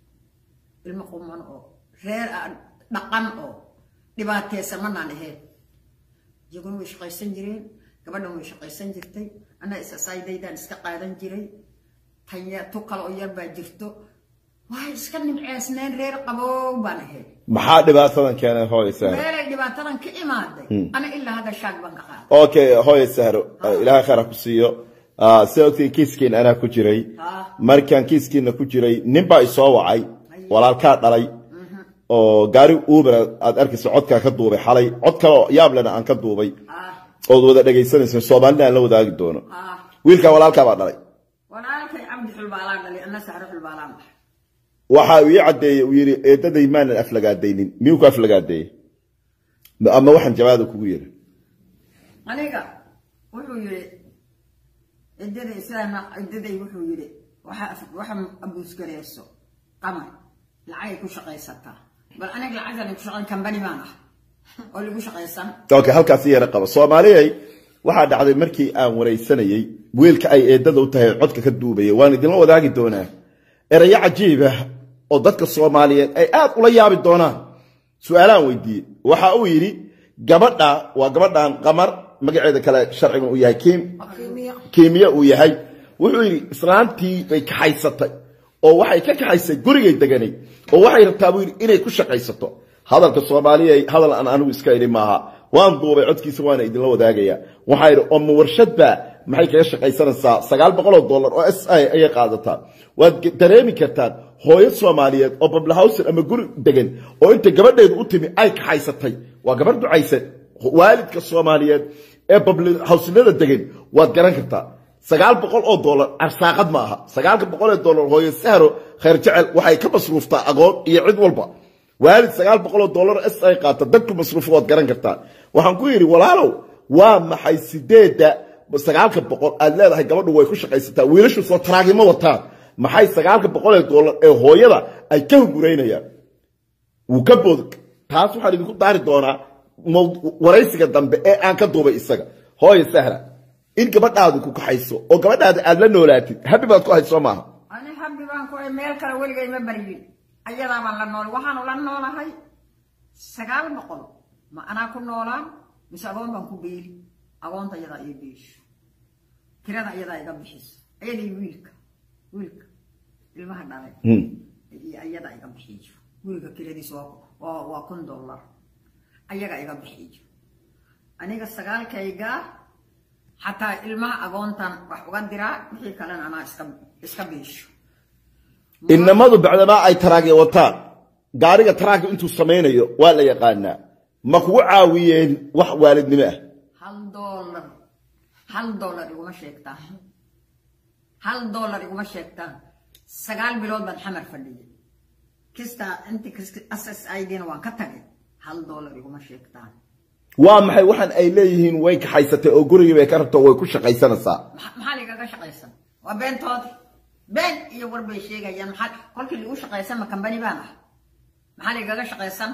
ilmo quman oo reer dhaqan oo dhibaateysan ma naan ahayn iyaguna way shaqaysan jireen gabadhan way shaqaysan jirtay anna isasaaydaydaan iska qaadan jiray tanya tu kale oo yar baa jirto way iska nimceesneen reer qabow baan ahayd maxaa dhibaatadan keenay hooyo sahro meelay dhibaatadan ka imaaday ana ilaa hadda shaag baan ka qaaday okay hooyo sahro ilaahay khayr ha ku siiyo sida ogtiin kiiskiin anaa ku jiray markaan kiiskiina ku jiray nin baa isoo wacay walaalkaa dhalay oo gaari uber aad arkaysa codkaa ka duubay xalay cod kale oo yaablena aan ka duubay ood wada dhegaysanaysa soomaalina aan la wadaagi doono wiilkaa walaalkaa baa dhalay walaalkay cabdi xulbaalaan dhalay anna sahro xulbaalaan dhahay waxa uu ii caddeeyey uu yidhi eedaday maanan aflagaadaynin miyuu ku aflagaadeeyey ama waxaan jawaada kugu yidhi aniga wuxuu yidhi cidaday sidaana cidaday wuxuu yidhi waxa waxa abuusgareyso qamar lacagay ku shaqaysataa bal aniga lacagtan ku shaqayn kambani baan ah oo lagu shaqaysan okay halkaasi yara qaba soomaaliyay waxaa dhacday markii aan waraysanayey wiilka ay eedada u tahay codka ka duubaya waan idinla wadaagi doonaa erayo cajiib ah oo dadka soomaaliyeed ay aad ula yaabi doonaan su-aalaan weydiiyey waxa uu yidhi gabadha waa gabadhan qamar magaceeda kale sharcigan uu yahay kim kiimiya uu yahay wuxuu yidhi islaantii bay kaxaysatay oo waxay ka kaxaysay gurigay deganay oo waxay rabtaa buu yidhi inay ku shaqaysato hadalka soomaaliya hadal aan anigu iska idhi maaha waan duubay codkiisa waana idinla wadaagaya waxaa yidhi oma warshadba maxay kaga shaqaysanaysaa sagaal boqol oo dollar oo s i ayay qaadataa waad dareemi kartaan hooyo soomaaliyeed oo bablahawsen ama guri degan oo inta gabadheedu u timi ay kaxaysatay waa gabar ducaysan waalidka soomaaliyeed ee bablhawsinada degan waad garan kartaa sagaal boqol oo dollar arsaaqad ma aha sagaalka boqol ee dollar hooyo sahro khayr jecel waxay ka masruuftaa agoon iyo cid walba waalid sagaal boqol oo dollar s ay qaata dadku masruufo waad garan kartaa waxaan ku yidhi walaalow waa maxay sideedda sagaalka boqol aad leedahay gabadhu way ku shaqaysataa wiilashu soo taraagimo wataan maxay sagaalka boqol ee dollar ee hooyada ay ka hunguraynayaan wuu ka bood taas waxaan idinku daari doonaa waraysiga dambe ee aan ka duubay isaga hooyo sahra in gabadhaadu ku kaxayso oo gabadhaada aad la noolaatid habi baad ku hayso maaha ani habbi baan ku meel kale weligay ma baryin ayadaa baan la nool waxaanu la noolahay sagaal boqol ma anaa ku noolaan mise agoon baan ku beeli agoonta iyadaa iyo beesho kirada iyadaa iga bixiso ayadii wiilka wiilka ilmaha dhalay iyo ayadaa iga bixiyo guriga kiradiisa waa waa kun dollar ayaga iga bixiyo aniga sagaalkaygaa xataa ilmaha agoontan wax uga diraa wixii kalena anaa iska iska beesho inamadu bacdamaa ay taraagya wataan gaariga taraagga intuu samaynayo waa la yaqaanaa ma kugu caawiyeen wax waalidnimo ah hal dollar hal dollar iguma sheegtaan hal dollar iguma sheegtaan sagaal bilood baan xamar fadhiyay kistaa inti ss idna waan ka tagay hal dollar iguma sheegtaan waa maxay waxaan ay leeyihiin way kaxaysatay oo gurigii bay ka rabto way ku shaqaysanaysaa maxaa ligaga shaqaysan waa beentoodi been iyo war bay sheegayaan maxaa kolkii liigu shaqaysan ma kambani baan ah maxaa ligaga shaqaysan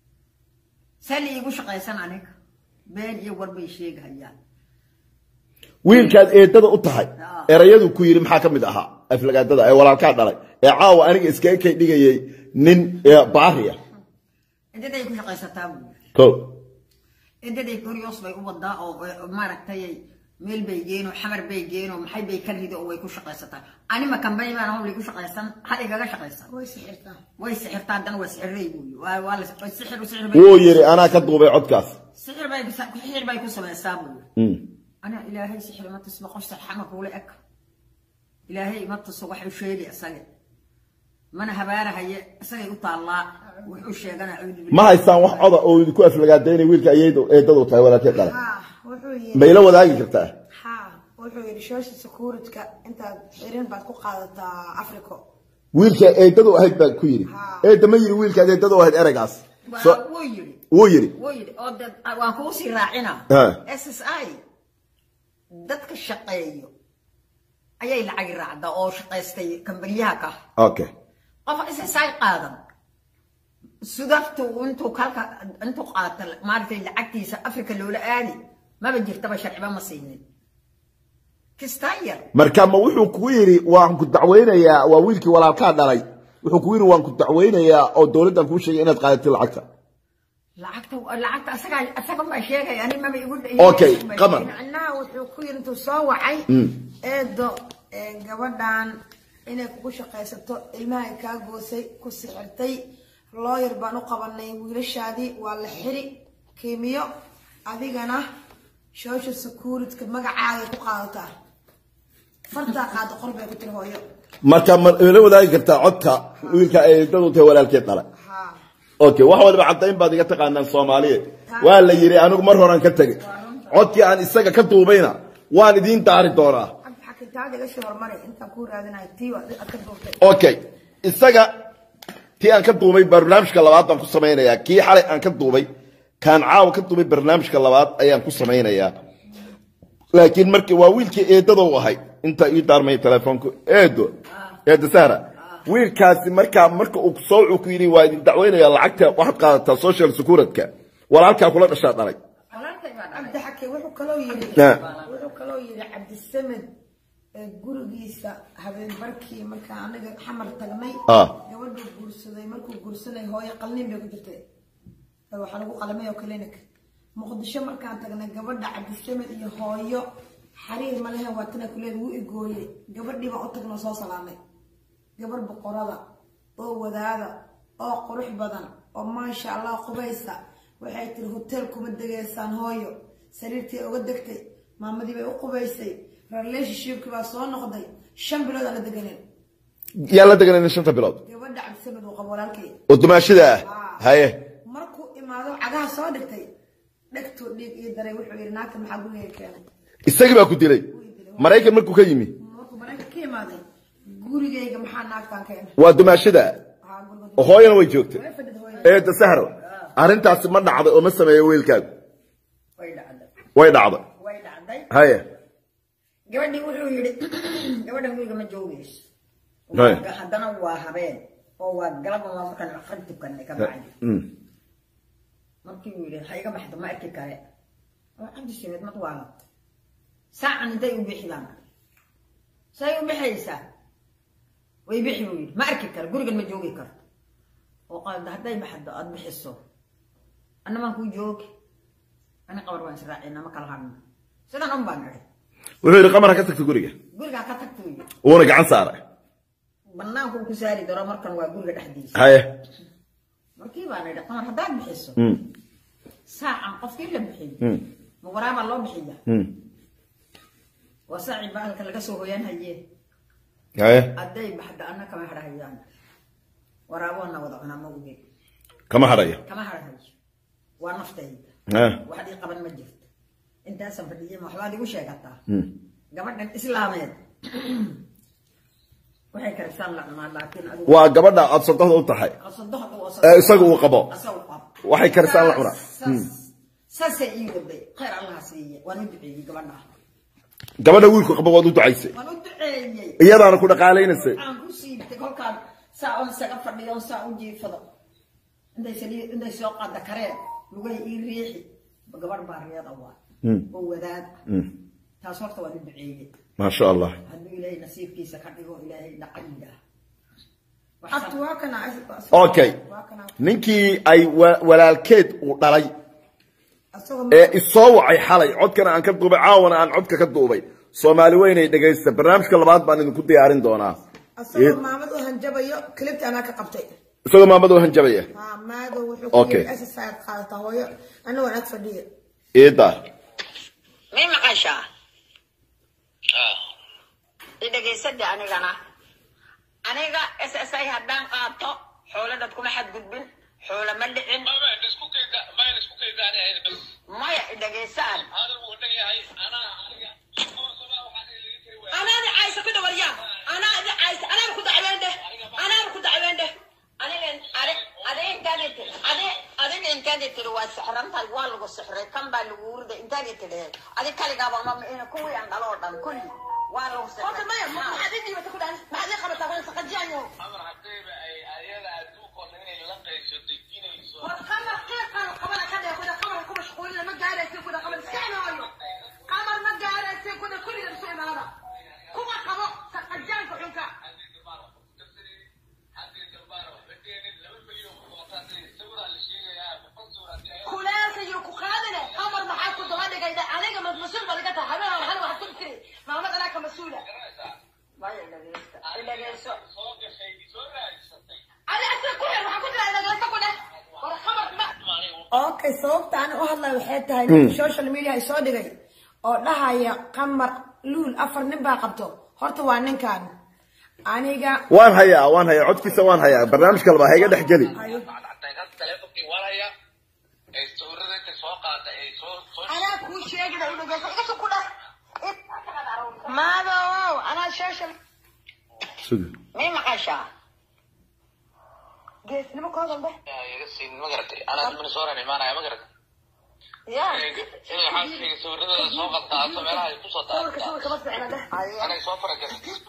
see liigu shaqaysan aniga been iyo war bay sheegayaan wiilkaad eedada u tahay erayadu ku yidhi maxaa ka mid ahaa aflagaadada ee walaalkaa dhalay ee caawa aniga iskaga kay dhigayay nin baariya cidaday ku shaqaysataa buu yiri ko edaday koryoos bay u wadaa oo oo maaragtay meel bay geen oo xamar bay geen oo maxay bay ka rido oo way ku shaqaysataa anima kambani baan hawlay ku shaqaysan ha igaga shaqaysan way sixirtaa way sixirtaa haddana waa sixirey buuyi waa waa la way sixir sixir bay wuu yidhi anaa ka duubay codkaas sixir bay sixir bay ku samaysaa buuyi Mm. أنا إلهي سحر ما تسمع قصة حمك ولا أك إلهي ما تصوح وشيلي أسجد ما أنا هبارة هي أسجد وطلع وحوش أنا أعوذ بالله ma haystaan wax coda oo idinku aflagaadaynay wiilka ayaydu eedadu tahay walaalkeed dhalay haa wuxuu yidhi mayla wadaagi kartaa haa wuxuu yidhi shoosha sakuuridka intaad xirin baad ku qaadataa africo wiilka eedadu ahayd baa ku yidhi eedda ma yidhi wiilkaad eedadu ahayd ereygaas So- ويري wuu yidhi ويري أو ده وأنا كوسي راعنا ها. اس اس اي dadka shaqeeyo ayay lacag raacda oo shaqaystay kambanyaha ka okay qof SSI qaadan sudaftu intuu kalka intuu qaata maartay lacagtiisa afrika loola aadi maba jirtaba sharciba ma siinin kistayar marka ma wuxuu kugu yidhi waan ku dacweynayaa waa wiilkii walaalkaa dhalay wuxuu kugu yidhi waan ku dacweynayaa oo dowladdan kuu sheegay inaad qaadatid lacagta lacagta lacagta asaga asaga ma sheegay ani maba igu Okay, qamar. macnaha wuxuu ku yidhi intuu soo wacay eedo ee, gabadhan inay kugu shaqaysato ilmahay kaa goosay ku sixirtay looyar baan u qabanay wiilashaadii waa la xiri kiimiyo adigana shoosha sakuuridka magacaaga ku qaadataa fartaa qaado qor bay ku tiri hooyo marka ma ila wadaagi kartaa codka wiilka eedadu tahay walaalkeed dhalay haa okay wax waliba caddayn baad iga taqaanaan soomaaliyeed waa la yidhi anigu mar horan ka tegey codkii aan isaga ka duubayna waan idiin daari doonaa cabdi xakitaada iga sii hormaray intaan kuu raadinayo tii waa aad ka duurtay okay isaga tii aan ka duubay barnaamijka labaad baan ku samaynayaa kii xalay aan ka duubay kaan caawa ka duubay barnaamijka labaad ayaan ku samaynayaa laakiin markii waa wiilkii eedadou ahay inta ii daarmay telefoonku eedo eedo sahra wiilkaasi markaa marka uu soo wuxuu ku yidhi waa idin dacweynaya lacagta waxaad qaadataa social securitga walaalkaa kula dhashaa dhalay walaalkay baa dhalay cabdi xake wuxuu kaloo yidhi Ah. wuxuu kaloo yidhi cabdisamed ee gurigiisa habeen barkii markaa anaga xamar tagnay Ah. gabadhuu guursaday markuu guursanay hooyo qalnin bay ku jirtay ee waxaa lagu qalamay oo clinic muqdisho markaan tagnay gabadha cabdisamed iyo hooyo xariir ma lehen waa tana kuleed wuu igooyey gabadhii baan u tagnoo soo salaamay gabar boqorada oo wadaada oo qurux badan oo maasha allah qubaysa waxay tiri hotel kuma degaysaan hooyo sariirtii uga degtay maamadii bay u qubaysay relationshipkii baa soo noqday shan bilood aan la deganin yaa la deganayna shanta bilood gabadha cabdisamed uu qabo walaalkay oo dumaashida ah haye markuu imaado cagaha soo dhigtay dhegtuu dhiig ii daray wuxuu yidhi naagta maxaa guriga keenay isagii baa ku dilay maraykan markuu ka yimi markuu maraykan ka imaaday gurigayga maxaa naagtaan keenay waa dumaashida Waxaa guriga oo hooyana way joogtay way fadhida hooyada. eeda sahro arrintaasi ma dhacday oo ma sameeyo wiilkaagu way dhacday way dhacday way dhacday haye gabadhii wuxuu yidhi gabadhan guriga ma joogayso Right. Waa- haddana waa habeen oo waa galab waa markaan aqrin tukanay ka bacdi Mm. markii uu yidhi ha iga baxdo ma arki kare oo cabdi sameed mad waa saacan intay u bixi baan say u bixaysaa way bixi buu yidhi ma arki karo gurigan ma joogi karto oo qalda hadday baxdo aad bixiso annamaan kuu joogi ani qabar baan israacina ma kala hadhno sidan un baan idhi wuxuu yidhi qamar ha ka tagta guriga gurigaa ka tagtuu yidhi wuuna gacan saaray banaanku ku saari daro markan waa guriga dhexdiisa haye markii baan idhi qamar haddaad bixiso Mm. saacan qofkii la bixiyo Mm. ma waraabaa loo bixiya Mm. waa saacii bahalka laga soo hoyaan haye haye hadday baxda anna kama hadhahayaan waraaboona wada cunaa ma oge kama hadhaya kama hadhahayo waa naftayda Ah. wax dhii qaban ma jirto intaasaan fadhiyay ma waxbaad igu sheegataa Mm. gabadhan islaameed waxay karisaan la cunaa laakiin adigu waa gabadha aad sodohda u tahay qasadohda oo ee isagu uu qabo asagu qabo waxay karisaan la cunaa Saas- saasay ii waday khayr allaha siiye waan u duceeyey gabadha gabadha wiilku qabo waad u ducaysay waan u duceeyey iyadaana ku dhaqaalaynaysay aan ku siibtay kolkaan saa on isaga fadhiyo on saa u jiifado intay saliid intay soo qaada kareen lugay ii riixi gabadh baa riyada waa Mm. oo wadaad Mm. taas horta waan u duceeyey maasha allah hadduu ilaahay nasiibkiisa ka dhigo ilaahay dhacayiga Abtu waa kana okay waa kana ninkii ay wa- walaalkeed uu dhalay asagoo ee isoo wacay xalay codkana aan ka duubay caawana aan codka ka duubay soomaali weynay dhegaysta barnaamijka labaad baan idinku diyaarin doonaa asagoo maamad u hanjabayo clipta anaa ka qabtay isagoo maamad oo hanjabaya haa maado wuxuu Okay. ku exercise qaadata hooyo anigoo ag fadhiya iidaar may maqashaa idhegaysade anigana aniga s s i haddaan qaato xoolo dad kuma xadgudbin xoolo ma dhicin maya idhegaysaan anaadi caysa ku dhawaryaa anaadi caysa anaaba ku dacweendhe anaaba ku dacweendhe adiga intaadi tiri waa sixrantahay waa lagu sixray kan baa lagu urda intaadi tiri adi kaligaaba ma kuwii aan dhalo oo dhan kulli waa lagu sixray maya maxaad ii dhiibata ku dhahan maxaad ii qabataa waan saqajiyayo war qamar qiiqan qabana ka dhee kuda qamar ku mashquulina ma gaaraysa kuda qamar iska cunaayo qamar ma gaaraysa kuda kulliga soo imaada kuwa qabo saqajaanka xunka kuleelka iyo ku qaadine qamar maxaa ku daba dhigay aniga ma mas-uul ba laga tahay habeen hal wax ku tiri maamad anaa ka mas-uula maya dhageysta dhageyso adi asaga ku xir waxaa ku jira dhageysto ku dheh war qamar ma okay sababta aan u hadlay waxay tahay ninka social media ay soo dhigay oo dhahaya qamar luul afar nin baa qabto horta waa ninkan aniga waan hayaa waan hayaa codkiisa waan hayaa barnaamij kaleba ha iga dhex geli anaa kuu sheegina u dhageyso igasoo ku dheh maadow anaa social may maqashaa geesnimo koodan dheh ya sawirka sawirka ma ficna dheh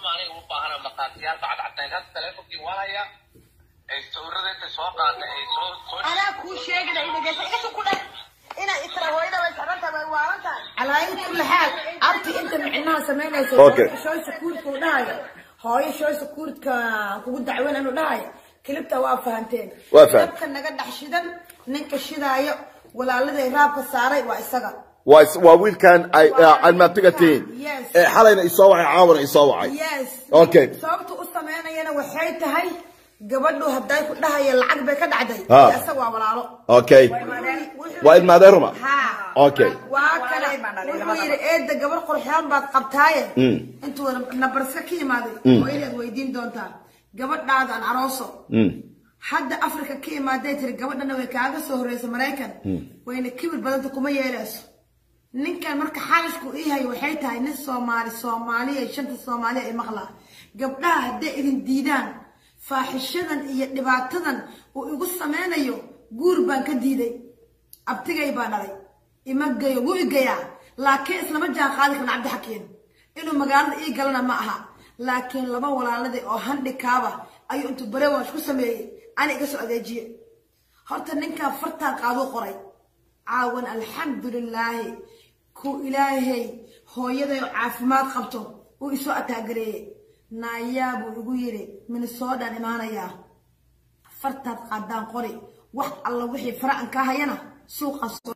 anaa kuu sheegina u dhageyso igasoo ku dheh inay isra hooyada way socdanta way waalan tahay calaayin kulli xaal abti inta micnaha samaynayso Okay. shoy sakuurka uu dhahayo hooyo shoy sakuurka kugu dacweyn inuu dhahayo kilibta waa fahanteen Waa fahan. dabka naga dhex shidan ninka shidaayo walaaladay raabka saaray waa isaga waa is- waa wiilkan ay almaabtiga tihiin Yes. ee xalayna isoo wacay caawana isoo wacay yes Okay. sababta u samaynayana waxay tahay gabadhu hadday ku dhahaya lacag bay ka dhacday Ha. isaga waa walaalo okay Wuxuu- waa ilmaadeen ruma Ha. Okay. waa kale wuxuu yidhi eedda gabar qurxoon baad qabtaaye Mm. intuu nabarska ka yimaaday oo inaad weydiin doontaa gabadhaada aan arooso Mm. hadda afrika ka imaaday tiri gabadhana way kaaga soo horeysa maraykan wayna kibir badanta kuma yeeleyso ninkan marka xaalishku ii hayo waxay tahay nin soomaali soomaaliya shanta soomaaliya ay maqlaa gabdhaha hadday idin diidaan faaxishadan iyo dhibaatadan uu igu sameynayo guur baan ka diiday abtigay baa dhalay ima geyo wuu igayaa laakiin islama jaan qaadi karna cabdixakiin inuu magaalada ii galana ma aha laakiin laba walaaladii oo handhikaaba ayuu intuu barewash ku sameeyey ana iga soo adeejiye horta ninkan fartaan qaaduu qoray caawan alxamdulilaahi ku ilaahay hooyaday oo caafimaad qabto uu isoo ataagareeyey naayaa buu igu yidhi minnesodaan imaanayaa fartaad qaadaan qori wax alla wixii fara aan kaa hayana suuqa soo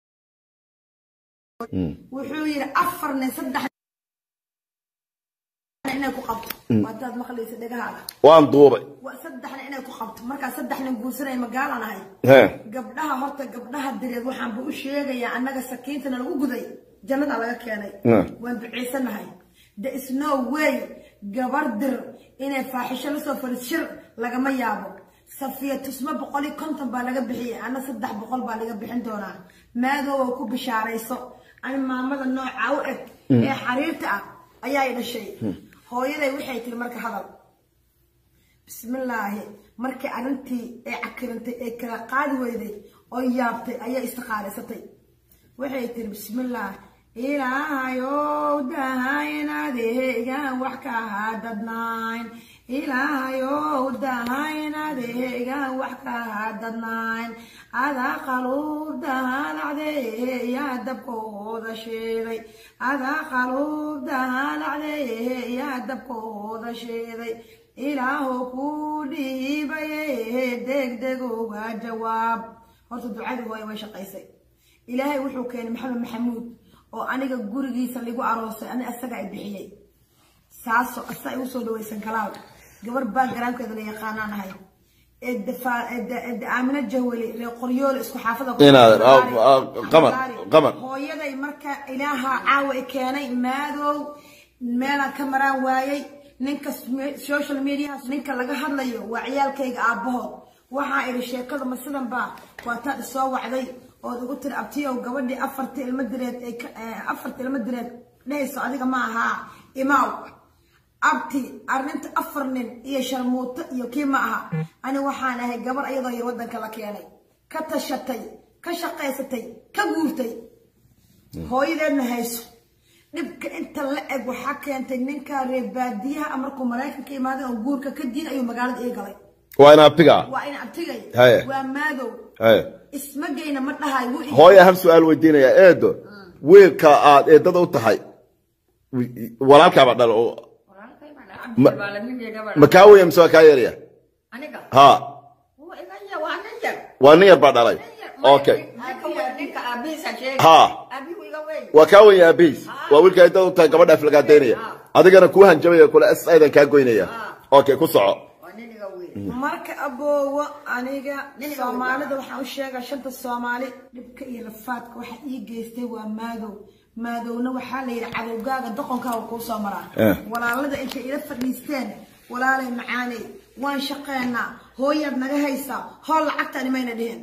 wuxuu yidhi afar nin saddex nin inay ku qabto waadaad maqlaysa dhegahaaga waan duubay waa saddexna inay ku qabto markaa saddex nin guursanay magaalaan ahay he gabdhaha horta gabdhaha direed waxaanba u sheegayaa annaga sakiintana lagu guday jannada laga keenay Mm. waan duceysanahay there is no way gabar dir inay faaxisho lasoo fadhiis shir lagama yaabo safiya tusmo boqol iyo konton baa laga bixiyay ana saddex boqol baa laga bixin doonaa maadoowa ku bishaarayso ani maamada nooca u eg ee xariirta ah ayaa i dhashay hooyaday waxay tiri marka hadal bismillaahi markii arrintii ay cakirantay ee kala qaadi weyday oo yaabtay ayaa istiqaalaysatay waxay tiri bismillaah ilaahayow dahaynadeegaan wax ka hadadnayn ilaahayow dahaynadeegaan wax ka hadadnayn adaa qaluub dahalacdee yaa dabkooda sheeday adaa qaluub dahalacdee yaa dabkooda sheeday ilaahu ku dhiibaye degdeg uga jawaab horta ducadii hooye way shaqaysay ilaahay wuxuu keenay maxamed maxamuud oo aniga gurigiisa lagu aroosay ani asaga ay bixiyey saaso asa ay usoo dhawaysan kalaal gabar backgroundkeeda la yaqaanaan ahay ee dafaa- ee da- ee da- aamino jahweli reer qoryoole isku xaafada ku- Inaad- ah, ah, qamar, qamar. hooyaday marka ilaaha caawa i keenay maadow meelaan ka maraan waayey ninka sme- social mediaha ninka laga hadlayo waa ciyaalkayga aabbahood waxaa idhi sheekada ma sidan baa waa taad isoo wacday ood igu tiri abtiyow gabadhii afarta ilmo direed ay ka- eh, afarta ilmo direed dhehayso adiga ma ahaa imaaw abti arrinta afar nin iyo sharmuuto iyo kii ma aha ani waxaan ahay gabar ayadoo yar waddanka la keenay ka tashatay ka shaqaysatay ka guurtay hooyadeedna hayso dhibka inta la eg waxaa keentay ninka reer baadiyaha markuu maraykanka imaaday oo guurka ka diin ayuu magaalada ii galay waa in abtiga waa in abtigay Haye. waa maadow Haye. ismagayna ma dhahay wuu ii- hooya hal su-aal weydiinaya eedo wiilka aad eedada u tahay walaalkaaba dhal oo walaalkay baan dhahay, cabdi baa la midayga baa ma kaa weya mise waa kaa yarya aniga ha waa iga yar waa nin yar waa nin yar baa dhalay nin yar okay ninka weyn ninka aabihiisa sheegay Ha. aabihu iga weyn waa kaa weyn aabihiis waa wiilka eedada u tahay gabadha aflagaadaynaya adigana kuu hanjabaya kule s aydan kaa goynaya okay ku soco waa nin iga weyn marka aboowo aniga Niniga soomaalida waxaan u sheegaa shanta soomaali dhibka iyo rafaadka waxa ii geystay waa maadow maadowna waxaa la yidhi cadowgaaga doqonkaaga kuu soo maraa Eh. walaalada intay ila fadhiisteen walaalay macaaney waan shaqeynaa hooyaad naga haysaa hool lacagtaan imayna dhihin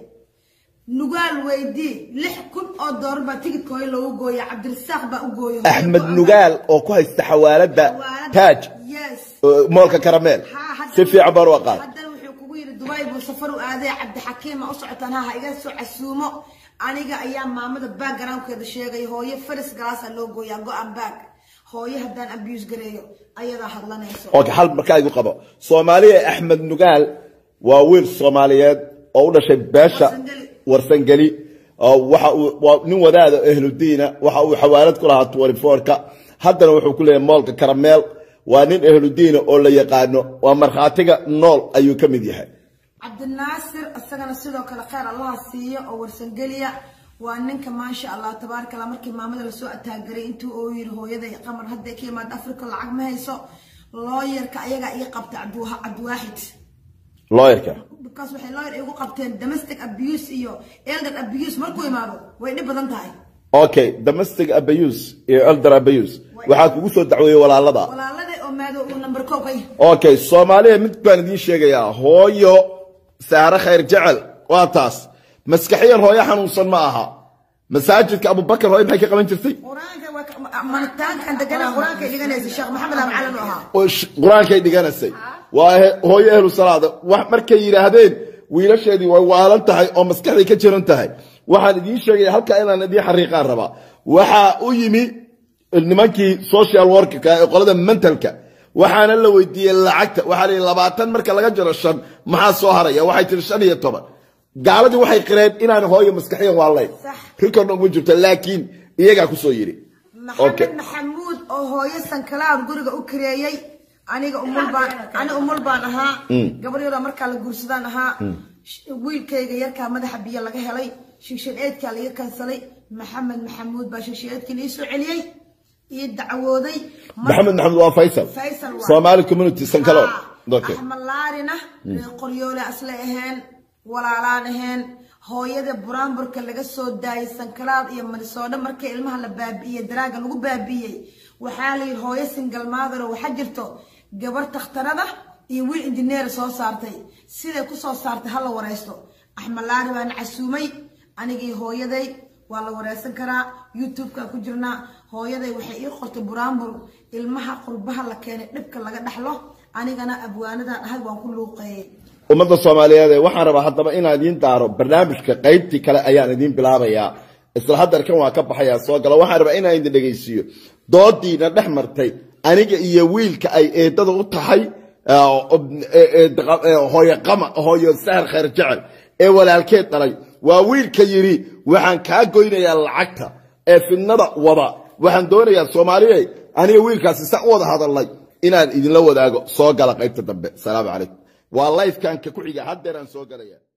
nugaal weydii lix kun oo doolar baa tigidka hooyo loogu gooya cabdirasaaq baa u gooya axmed nugaal oo ku haysta xawaalada taaj yes oo moolka karameel Haa, haddana- si fiican baan u aqaan haddana wuxuu kugu yidhi dubai buu safar u aaday cabdixakiim ma u socotaan ha ha iga soo casuumo aniga ayaa maamada backgroundkeeda sheegay hooyo faris galaasaa loo gooyaa go-an baag hooyo haddaan abuse gareeyo ayadaa hadlanayso okay hal markaa igu qabo soomaaliya axmed nugaal waa wiil soomaaliyeed oo u dhashay beesha Warsangeli. warsangeli oo waxa uu waa nin wadaada ahludiina waxa uu xawaalad ku lahaa twenty-four-ka haddana wuxuu ku leeyahay moolka karameel waa nin ahludiina oo la yaqaano waa markhaatiga nool ayuu ka mid yahay cabdinaasir isagana sidoo kale kheyr allaha siiyo oo warsangeliya waa ninka maasha allah tabaaraka allah markii maamada lasoo ataagaray intuu oo yiri hooyaday qamar hadday ka imaad africa lacag ma hayso looyarka ayagaa ii qabtay cabdiwa- cabdiwaaxid looyarka because waxay lawyer igu qabteen domestic abuse iyo elder abuse markuu imaado way dhib badan tahay okay domestic abuse iyo elder abuse waxaa kugu soo dacweeyey walaalada walaalada oo maado uu number kow ka yahay okay soomaaliya mid baan idiin sheegayaa hooyo saare khayr jecel waa taas maskaxiyan hooyo xanuunsan ma aha masaajidka abubakar hooyo maxay ka qaban jirtay qur-aanka waa ka- manitaankan degana qur-aanka ay dhiganaysa sheekh maxamed abu calan u ahaa oo sh- qur-aankay dhiganaysay waa he- hooyo ehlu salaada wax markay yidhaahdeen wiilasheedii way waalan tahay oo maskaxday ka jiran tahay waxaan idiin sheegaya halkaa inaan idiin xariiqaan rabaa waxaa u yimi nimankii social workerka ee qolada mentalka waxaana la weydiiyey lacagta waxaa la yidhi labaatan marka laga jiro shan maxaa soo haraya waxay tiri shan iyo toban gaaladii waxay qireen inaan hooyo maskaxiyan waalayn Sax. rikordna ugu jirto laakiin iyagaa kusoo yidhi Okay. maxamed maxamuud oo hooyo sankalaar guriga u kareeyey aniga umul baan ani umul baan ahaa gabadhyada markaa la guursadaan ahaa Sh- wiilkayga yarkaa madaxa biyo laga helay shigshan eedkaa laga kansalay maxamed maxamuud baa shigshan eedkii la soo celiyey iyo dacwooday Mar- maxamed maxamed waa faysal Faysal waa. somali community sankaloon okay axmed laarina reer qoryoole asla aheen walaalaan aheen hooyada buraanburka laga soo daayay sankalaad iyo marisoodho markii ilmaha la baabi'iyey daraaga lagu baabi'iyey waxaa la yidhi hooyo single mother oo waxaa jirto gabar takhtarada iyo wiil injineer soo saartay siday ku soo saartay ha la wareysto axmed laari baana casuumay anigii hooyaday waa la wareysan karaa youtube-ka ku jirnaa hooyaday waxay ii qortay buraanbur ilmaha qurbaha la keenay dhibka laga dhaxlo anigana abwaanadan ahay waan ku luuqeeyey ummadda soomaaliyeed ee waxaan rabaa haddaba inaan idiin daaro barnaamijka qaybtii kale ayaan idiin bilaabayaa isla haddarkan waa ka baxayaa soo gala waxaan rabaa inaan idin dhegaysiiyo doodiina dhex martay aniga iyo wiilka ay eedada u tahay hooyo qama hooyo sahar khayr jecel ee walaalkeed dhalay waa wiilka yidhi waxaan kaa goynayaa lacagta ee fidnada wada waxaan doonayaa soomaaliye aniga wiilkaasi sa u wada hadalnay inaan idinla wadaago soo gala qaybta dambe salaamu calaykum waa lifekan ka ku xiga haddeeraan soo galaya